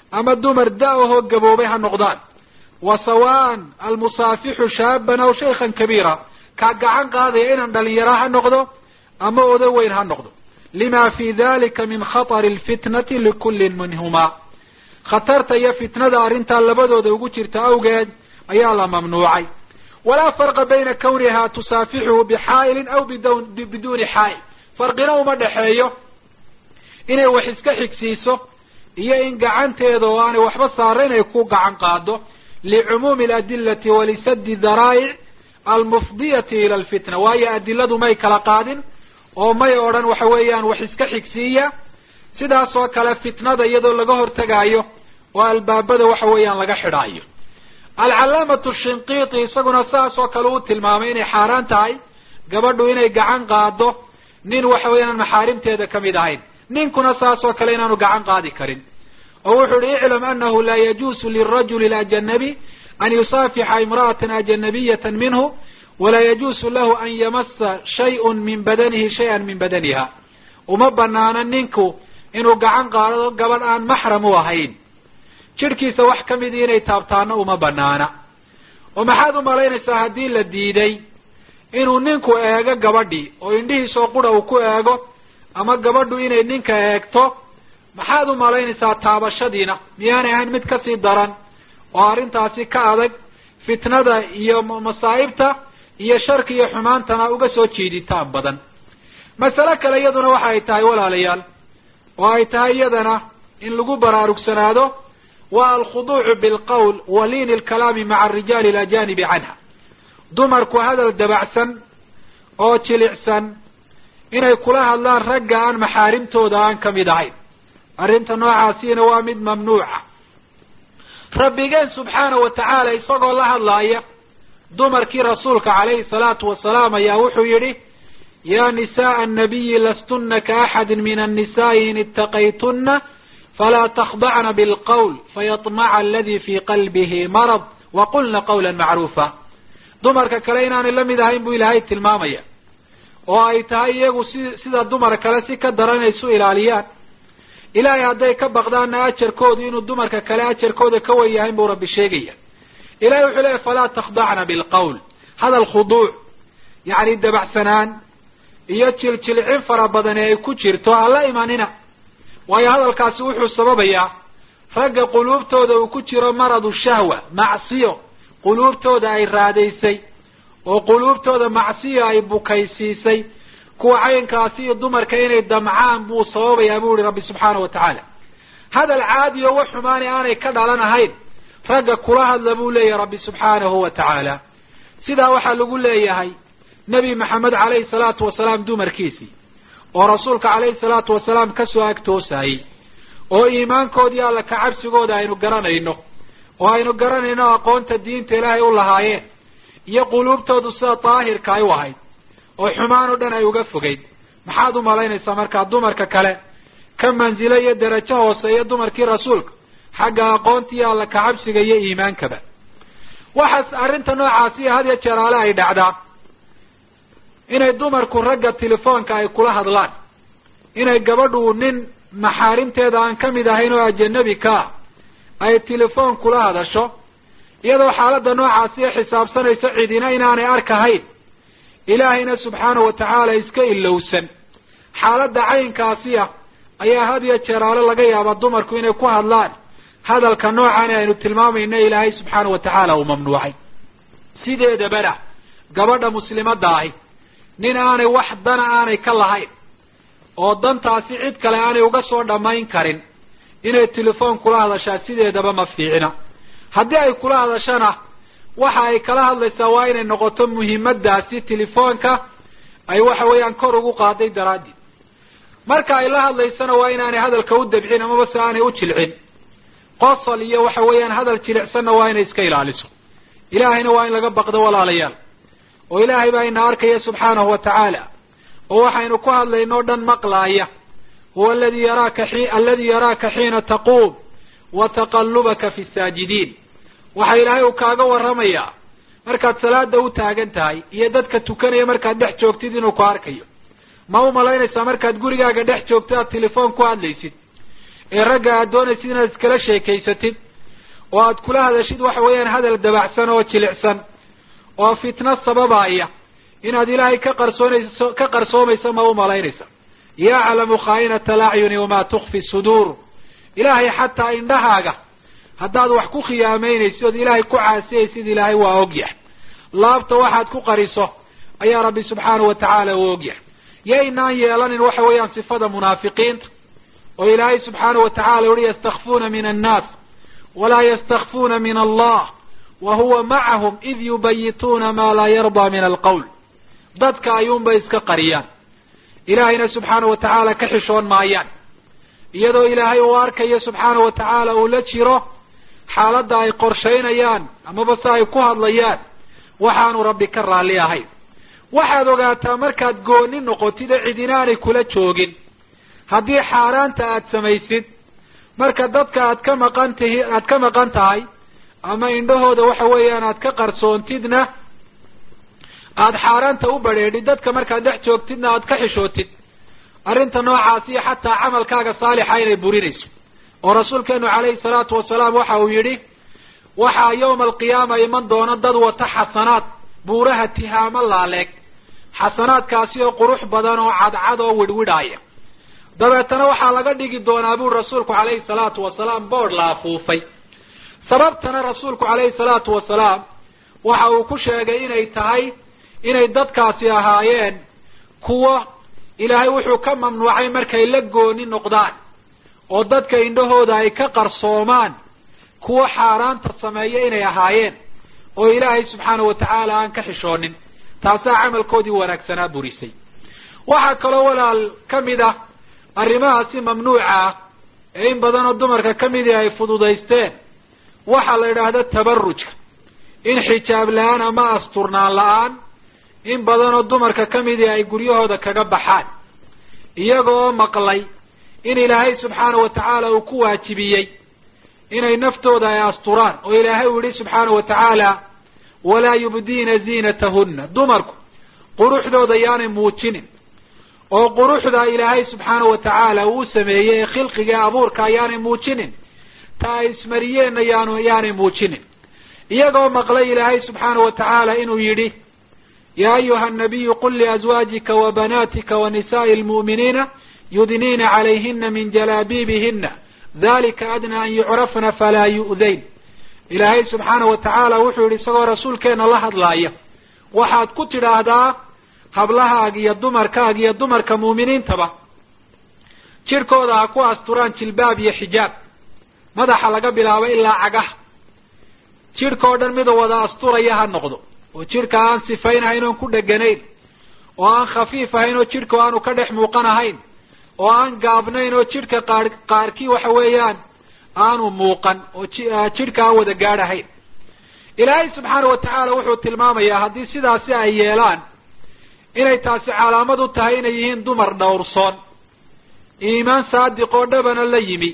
ama dumar da-ahoo gaboobay ha noqdaan wa sawaan almusaafixu shaaban aw shaykhan kabiira kaa gacan qaadaya inaan dhalinyaro ha noqdo ama odo weyn ha noqdo lima fi dalika min khatari alfitnati likullin minhumaa khatarta iyo fitnada arrintaa labadooda ugu jirta awgeed ayaa la mamnuucay walaa farqa bayna kawniha tusaafixuhu bixaa'ilin aw bidwn biduuni xaa'il farqina uma dhexeeyo inay wax iska xigsiiso iyo in gacanteeda oo aanay waxba saarayn ay ku gacan qaado licumuumi aladilati walisadi daraa'ic almufdiyati ila alfitna waayo adiladu may kala qaadin oo may odhan waxa weeyaan wax iska xigsiiya sidaas oo kale fitnada iyadoo laga hortegaayo oo albaabada waxa weeyaan laga xidhaayo alcalaamatu shinqiiti isaguna saas oo kale uu tilmaamay inay xaaraan tahay gabadhu inay gacan qaado nin waxa weeyaan maxaarimteeda kamid ahayn ninkuna saas oo kale inaanu gacan qaadi karin oo wuxu uhi iclam anahu laa yajuusu lirajuli alajanabi an yusaafixa imra'atan ajanabiyata minhu walaa yajuusu lahu an yamasa shayun min badanihi shay-an min badaniha uma banaano ninku inuu gacan qaado gabadh aan maxram u ahayn jidhkiisa wax kamidii inay taabtaano uma banaana oo maxaad umalaynaysaa haddii la diiday inuu ninku eego gabadhii oo indhihiisoo qura uu ku eego ama gabadhu inay ninka eegto maxaad umalaynaysaa taabashadiina miyaanay ahayn mid kasii daran oo arrintaasi ka adag fitnada iyo masaa'ibta iyo sharka iyo xumaantana uga soo jiiditaan badan masale kale iyaduna waxa ay tahay walaalayaal oo ay tahay iyadana in lagu baraarugsanaado waa alkhuduucu bilqowl wa liini alkalaami maca arijaali alajanibi canha dumarku hadal dabacsan oo jilicsan inay kula hadlaan ragga aan maxaarimtooda aan kamid ahayn arrinta noocaasiina waa mid mamnuuca rabbigeen subxaana wa tacaala isagoo la hadlaaya dumarkii rasuulka calayhi salaatu wasalaam ayaa wuxuu yidhi ya nisaءa الnabiyi lastuna kaaxadi min الnisaءi in itaqaytuna falaa takhdacna bilqowl fayaطmaca aladi fi qalbihi marad waqulna qawla macruufa dumarka kale inaanay la mid ahayn buu ilaahay tilmaamaya oo ay tahay iyagu si sida dumar kale si ka daran inay isu ilaaliyaan ilaahay hadday ka baqdaanna ajarkoodu inuu dumarka kale ajarkooda ka wen yahayn buu rabbi sheegaya ilahay wuxuu leeyahy falaa takhdacna bilqowl hadal khuduuc yacni dabacsanaan iyo jiljilcin fara badan ee ay ku jirto hala imanina waayo hadalkaasi wuxuu sababayaa ragga quluubtooda uu ku jiro maradu shahwa macsiyo quluubtooda ay raadaysay oo quluubtooda macsiyo ay bukaysiisay kuwa caynkaasi iyo dumarka inay damcaan buu sababayaa buu yihi rabbi subxaana wa tacaala hadal caadi oo wax xumaani aanay ka dhalan ahayn ragga kula hadla buu leeyahay rabbi subxaanahu wa tacaala sidaa waxaa lagu leeyahay nebi maxamed calayhi salaatu wasalaam dumarkiisii oo rasuulka calayhi salaatu wasalaam kasoo agtoosayey oo iimaankoodii alla kacabsigooda aynu garanayno oo aynu garanayno aqoonta diinta ilaahay u lahaayeen iyo quluubtoodu sida daahirka ay u ahayd oo xumaan oo dhan ay uga fogeyd maxaad umalaynaysaa markaa dumarka kale ka mansilo iyo derajo hooseeya dumarkii rasuulka xagga aqoonta iyo alla kacabsiga iyo iimaankaba waxaas arrinta noocaasi had iyo jeeraale ay dhacdaa inay dumarku ragga telefoonka ay kula hadlaan inay gabadhu nin maxaarimteeda aan kamid ahayn oo ajanabi ka ay telefoon kula hadasho iyadoo xaaladda noocaasi ee xisaabsanayso cidina inaanay arkahayn ilaahayna subxaana wa tacaala iska ilowsan xaaladda caynkaasi ah ayaa had iyo jeeraale laga yaabaa dumarku inay ku hadlaan hadalka noocan aynu tilmaamayno ilaahay subxaana wa tacaala uu mamnuucay sideedabana gabadha muslimadda ahi nin aanay wax dana aanay ka lahayn oo dantaasi cid kale aanay uga soo dhammayn karin inay telefoon kula hadashaa sideedaba ma fiicna haddii ay kula hadashana waxa ay kala hadlaysaa waa inay noqoto muhiimadaasi telefoonka ay waxa weeyaan kor ugu qaaday daraaddeed marka ay la hadlaysana waa inaanay hadalka u dabcin amaba se aanay u jilcin qosol iyo waxa weeyaan hadal jilicsanna waa inay iska ilaaliso ilaahayna waa in laga baqdo walaalayaal oo ilaahay baa ina arkaya subxaanahu wa tacaala oo waxaynu ku hadlayno o dhan maqlaaya huwa aladi yaraaka i aladi yaraaka xiina taquum wa taqallubaka fi saajidiin waxa ilaahay uu kaaga warramayaa markaad salaada u taagan tahay iyo dadka tukanaya markaad dhex joogtid inuu ku arkayo ma umalaynaysaa markaad gurigaaga dhex joogto aad telefoon ku hadlaysid ee ragga aad doonaysid inaad iskala sheekaysatid oo aad kula hadashid waxa weeyaan hadal dabacsan oo jilicsan oo fitno sababaya inaad ilaahay ka qarsoonayso ka qarsoomayso ma u malaynaysa yaclamu khaa'inata alacyuni wamaa tukfi suduur ilaahay xataa indhahaaga haddaad wax ku khiyaameynaysid ood ilaahay ku caasiyaysid ilaahay waa ogyahay laabta waxaad ku qariso ayaa rabbi subxaanahu watacaala u ogyahay yaynaan yeelanin waxa weeyaan sifada munaafiqiinta oo ilaahay subxaanahu watacaala uhi yastakfuuna min annaas walaa yastakfuuna min allah wa huwa macahum id yubayituuna maa laa yardaa min alqowl dadka ayuunbay iska qariyaan ilaahayna subxaanahu watacaala ka xishoon maayaan iyadoo ilaahay uu arkayo subxaanahu watacaala uu la jiro xaaladda ay qorshaynayaan amaba se ay ku hadlayaan waxaanu rabbi ka raalli ahayn waxaad ogaataa markaad gooni noqotid ee cidinaanay kula joogin haddii xaaraanta aad samaysid marka dadka aad ka maqan tihi aad ka maqan tahay ama indhahooda waxa weeyaan aad ka qarsoontidna aada xaaraanta u badheedhid dadka markaad dhex joogtidna aad ka xishootid arrinta noocaasiyo xataa camalkaaga saalixa inay burinayso oo rasuulkeenu calayhi salaatu wasalaam waxa uu yidhi waxaa yawma alqiyaama iman doona dad wata xasanaad buuraha tihaamo laaleeg xasanaadkaasi oo qurux badan oo cadcad oo widhwidhaaya dabeetana waxaa laga dhigi doonaa buri rasuulku calayhi salaatu wasalaam boodh la afuufay sababtana rasuulku calayhi salaatu wasalaam waxa uu ku sheegay inay tahay inay dadkaasi ahaayeen kuwo ilaahay wuxuu ka mamnuucay markay la gooni noqdaan oo dadka indhahooda ay ka qarsoomaan kuwo xaaraanta sameeya inay ahaayeen oo ilaahay subxaanahu watacaala aan ka xishoonin taasaa camalkoodii wanaagsanaa burisay waxaa kaloo walaal ka mid ah arrimahaasi mamnuuca ah ee in badanoo dumarka ka midii ay fududaysteen waxaa la yidhaahda tabarujka in xijaab la-aan ama asturnaan la-aan in badanoo dumarka ka midii ay guryahooda kaga baxaan iyaga oo maqlay in ilaahay subxaanahu watacaala uu ku waajibiyey inay naftooda ay asturaan oo ilaahay uu yihi subxaanahu watacaala walaa yubdiina ziinatahunna dumarku quruxdooda yaanay muujinin oo quruxda ilaahay subxaanahu watacaala uu sameeyey ee khilqiga ee abuurka ayaanay muujinin ta ay ismariyeenna yaanu yaanay muujinin iyagoo maqlay ilaahay subxaanahu watacaala inuu yidhi ya ayuha anabiyu qul liazwaajika wa banaatika wa nisaai lmu'miniina yudniina calayhina min jalaabiibihina dalika adnaa an yucrafna falaa yu'dayn ilaahay subxaanahu watacaala wuxuu yihi isagoo rasuulkeena la hadlaaya waxaad ku tidhaahdaa hablahaaga iyo dumarkaaga iyo dumarka muuminiintaba jirkooda ha ku asturaan jilbaab iyo xijaab madaxa laga bilaabo ilaa cagaha jidhka oo dhan mida wada asturaya ha noqdo oo jidhka aan sifaynahayn oon ku dheganayn oo aan khafiif ahayn oo jidhka aanu ka dhex muuqan ahayn oo aan gaabnayn oo jidhka qaar qaarkii waxa weeyaan aanu muuqan oo jidhka aan wada gaadhahayn ilaahay subxaana watacaala wuxuu tilmaamayaa haddii sidaasi ay yeelaan inay taasi calaamad u tahay inay yihiin dumar dhowrsoon iimaan saadiq oo dhabana la yimi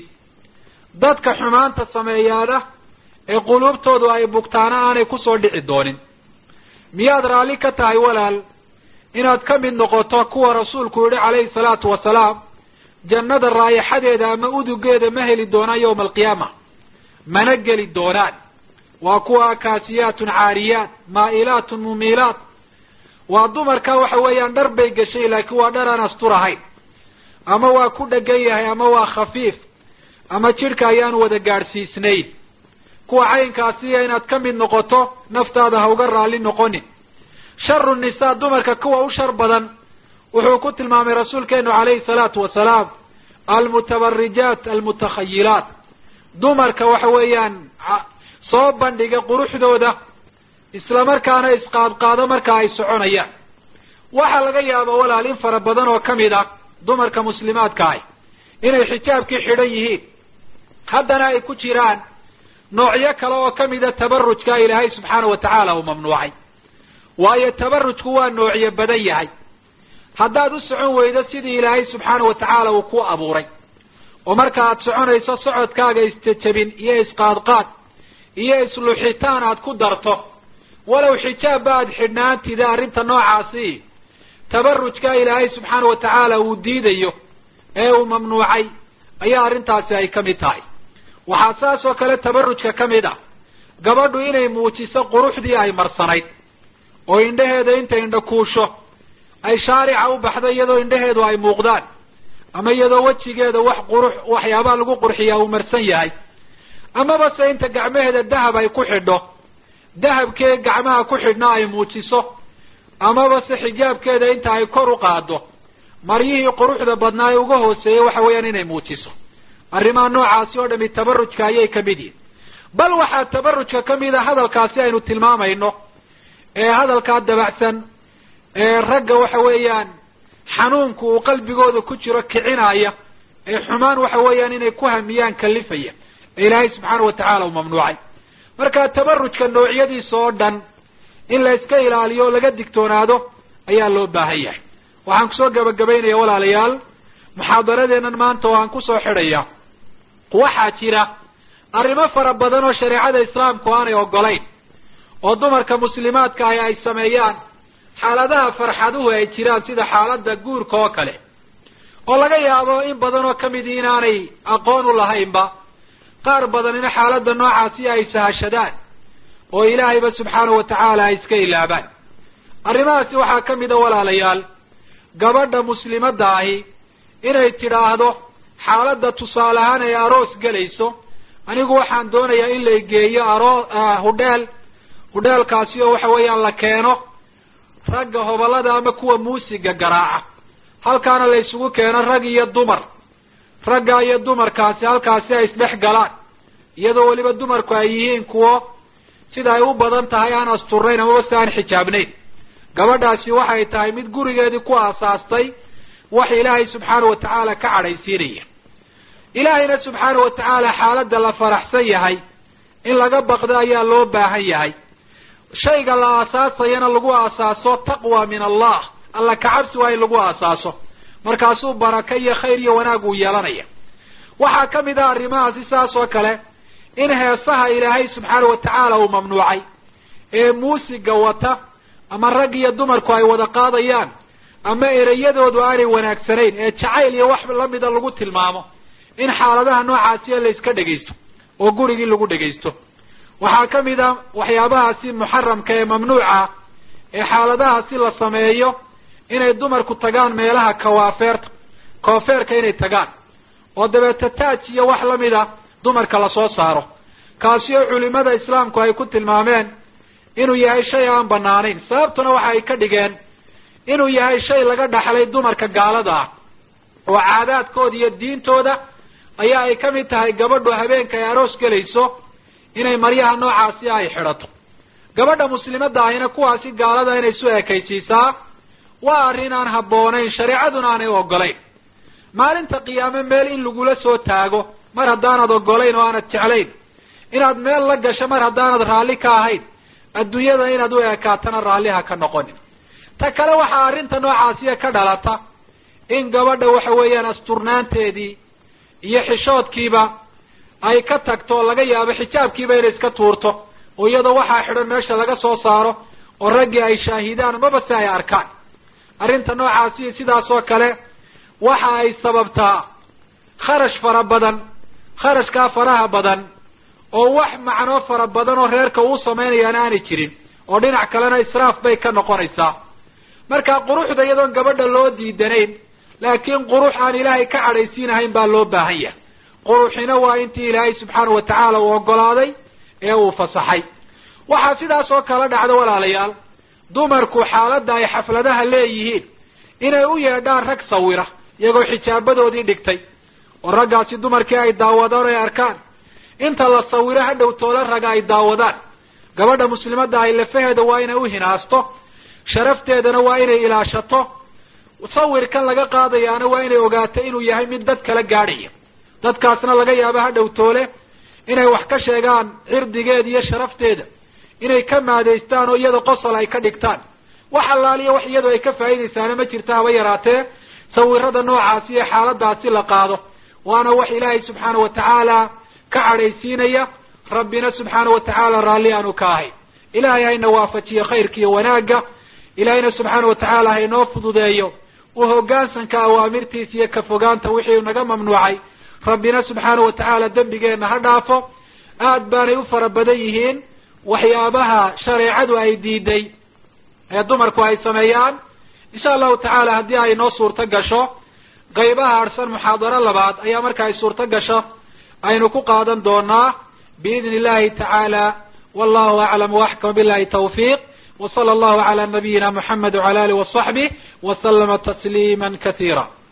dadka xumaanta sameeyaana ee quluubtoodu ay bugtaana aanay kusoo dhici doonin miyaad raalli ka tahay walaal inaad ka mid noqoto kuwa rasuulku yihi calayhi salaatu wasalaam jannada raayaxadeeda ama udugeeda ma heli doonaan yawma alqiyaama mana geli doonaan waa kuwa kaasiyaatun caariyaat maa'ilaatun mumiilaat waa dumarka waxa weeyaan dhar bay gashay laakiin waa dhar aan asturahayn ama waa ku dhegan yahay ama waa khafiif ama jidhka ayaan wada gaadhsiisnayn kuwa caynkaasiya inaad ka mid noqoto naftaada ha uga raalli noqonin sharu nisaa dumarka kuwa u shar badan wuxuu ku tilmaamay rasuulkeenu calayhi salaatu wasalaam almutabarijaat almutakhayilaat dumarka waxa weeyaan soo bandhiga quruxdooda isla markaana isqaadqaado marka ay soconayaan waxaa laga yaaba walaal in fara badan oo kamid ah dumarka muslimaadka ah inay xijaabkii xidhan yihiin haddana ay ku jiraan noocyo kale oo kamida tabarujka ilaahay subxaana watacaala uu mamnuucay waayo tabarujku waa noocyo badan yahay haddaad u socon weydo sidii ilaahay subxaana watacaala uu ku abuuray oo marka aad soconayso socodkaaga isjejabin iyo isqaadqaad iyo isluxitaan aad ku darto walow xijaabba aad xidhnaantida arrinta noocaasi tabarujka ilaahay subxaana watacaala uu diidayo ee uu mamnuucay ayaa arrintaasi ay ka mid tahay waxaa saas oo kale tabarujka ka mid a gabadhu inay muujiso quruxdii ay marsanayd oo indhaheeda inta indha kuusho ay shaarica u baxdo iyadoo indhaheedu ay muuqdaan ama iyadoo wejigeeda wax qurux waxyaabaha lagu qurxiyaa uu marsan yahay amaba se inta gacmaheeda dahab ay ku xidho dahabkee gacmaha ku xidhna ay muujiso amaba se xijaabkeeda inta ay kor u qaado maryihii quruxda badnaa ee uga hooseeyey waxa weeyaan inay muujiso arrimaha noocaasi oo dhami tabarujka ayay ka mid yihin bal waxaa tabarujka ka mid a hadalkaasi aynu tilmaamayno ee hadalkaa dabacsan ee ragga waxa weeyaan xanuunku uu qalbigooda ku jiro kicinaya ee xumaan waxa weeyaan inay ku hamiyaan kalifaya ee ilaahay subxaana watacaala uu mamnuucay marka tabarujka noocyadiisa oo dhan in la iska ilaaliyo o laga digtoonaado ayaa loo baahan yahay waxaan kusoo gabagabaynaya walaalayaal muxaadaradeennan maanta oo aan kusoo xidhaya waxaa jira arrimo fara badan oo shareecada islaamku aanay ogolayn oo dumarka muslimaadka ahi ay sameeyaan xaaladaha farxaduhu ay jiraan sida xaaladda guurka oo kale oo laga yaabo in badan oo kamidi inaanay aqoon u lahaynba qaar badanina xaaladda noocaasi ay sahashadaan oo ilaahayba subxaanahu watacaala ay iska ilaabaan arrimahaasi waxaa ka mid a walaalayaal gabadha muslimadda ahi inay tidhaahdo xaaladda tusaale ahaan ay aroos gelayso anigu waxaan doonayaa in la geeyo aroo hudheel hudheelkaasi oo waxa weeyaan la keeno ragga hobalada ama kuwa muusiga garaaca halkaana la isugu keeno rag iyo dumar ragga iyo dumarkaasi halkaasi ay isdhex galaan iyadoo weliba dumarku ay yihiin kuwo sida ay u badan tahay aan asturnayn amaba si aan xijaabnayn gabadhaasi waxay tahay mid gurigeedii ku aasaastay wax ilaahay subxaana watacaala ka cadhaysiinaya ilaahayna subxaana watacaala xaaladda la faraxsan yahay in laga baqdo ayaa loo baahan yahay shayga la aasaasayana lagu aasaaso taqwa min allah alla kacabsi waa in lagu aasaaso markaasuu baraka iyo khayr iyo wanaag uu yeelanaya waxaa ka mid ah arrimahaasi saas oo kale in heesaha ilaahay subxaana watacaala uu mamnuucay ee muusiga wata ama rag iyo dumarku ay wada qaadayaan ama ereyadoodu aanay wanaagsanayn ee jacayl iyo wax lamida lagu tilmaamo in xaaladaha noocaasiya la iska dhegaysto oo gurigii lagu dhegaysto waxaa ka mid a waxyaabahaasi muxaramka ee mamnuuca ee xaaladahaasi la sameeyo inay dumarku tagaan meelaha kawaafeerta koofeerka inay tagaan oo dabeeta taaj iyo wax lamid a dumarka lasoo saaro kaasi oo culimada islaamku ay ku tilmaameen inuu yahay shay aan banaanayn sababtuna waxa ay ka dhigeen inuu yahay shay laga dhaxlay dumarka gaalada ah oo caadaadkooda iyo diintooda ayaa ay ka mid tahay gabadhu habeenka ay aroos gelayso inay maryaha noocaasi ay xidhato gabadha muslimadda ahina kuwaasi gaalada inay isu ekaysiisaa waa arrin aan habboonayn shareecaduna aanay ogolayn maalinta qiyaame meel in lagula soo taago mar haddaanad ogolayn oo aanad jeclayn inaad meel la gasho mar haddaanad raalli ka ahayn adduunyada inaad u ekaatana raalliha ka noqonin ta kale waxaa arrinta noocaasiya ka dhalata in gabadha waxa weeyaan asturnaanteedii iyo xishoodkiiba ay ka tagto oo laga yaabo xijaabkiiba inay iska tuurto oo iyadoo waxaa xidhan meesha laga soo saaro oo raggii ay shaahidaan maba si ay arkaan arrinta noocaasi sidaas oo kale waxa ay sababtaa kharash fara badan kharashkaa faraha badan oo wax macnoo fara badan oo reerka uu samaynayaana aanay jirin oo dhinac kalena israaf bay ka noqonaysaa marka quruxda iyadoon gabadha loo diidanayn laakiin qurux aan ilaahay ka cadhaysiinahayn baa loo baahan yahay quruxina waa intii ilaahay subxaanahu watacaala uu ogolaaday ee uu fasaxay waxaa sidaas oo kala dhacda walaalayaal dumarku xaaladda ay xafladaha leeyihiin inay u yeedhaan rag sawira iyagoo xijaabadoodii dhigtay oo raggaasi dumarkii ay daawadaan o ay arkaan inta la sawiro hadhow toola raga ay daawadaan gabadha muslimadda ahy lafaheeda waa inay u hinaasto sharafteedana waa inay ilaashato sawirkan laga qaadayaana waa inay ogaato inuu yahay mid dad kala gaadhaya dadkaasna laga yaabo hadhow toole inay wax ka sheegaan cirdigeeda iyo sharafteeda inay ka maadeystaan oo iyada qosol ay ka dhigtaan wax allaaliya wax iyadu ay ka faa'iidaysaana ma jirta haba yaraatee sawirada noocaasi ee xaaladaasi la qaado waana wax ilaahay subxaana watacaala ka cadhaysiinaya rabbina subxaana watacaala raalli aanu ka ahay ilaahay hayna waafajiyo khayrka iyo wanaagga ilaahayna subxaana watacaala haynoo fududeeyo u hoggaansanka awaamirtiisa iyo ka fogaanta wixii naga mamnuucay rabbina subxaanahu watacaala dembigeenna ha dhaafo aad baanay u fara badan yihiin waxyaabaha shareecadu ay diiday ee dumarku ay sameeyaan insha allahu tacaala haddii ay noo suurto gasho qaybaha harsan muxaadaro labaad ayaa marka ay suurto gasho aynu ku qaadan doonaa biidni illahi tacaala wallahu aclam waxkam billahi tawfiiq وصلى الله على نبينا محمد وعلى آله وصحبه وسلم تسليما كثيرا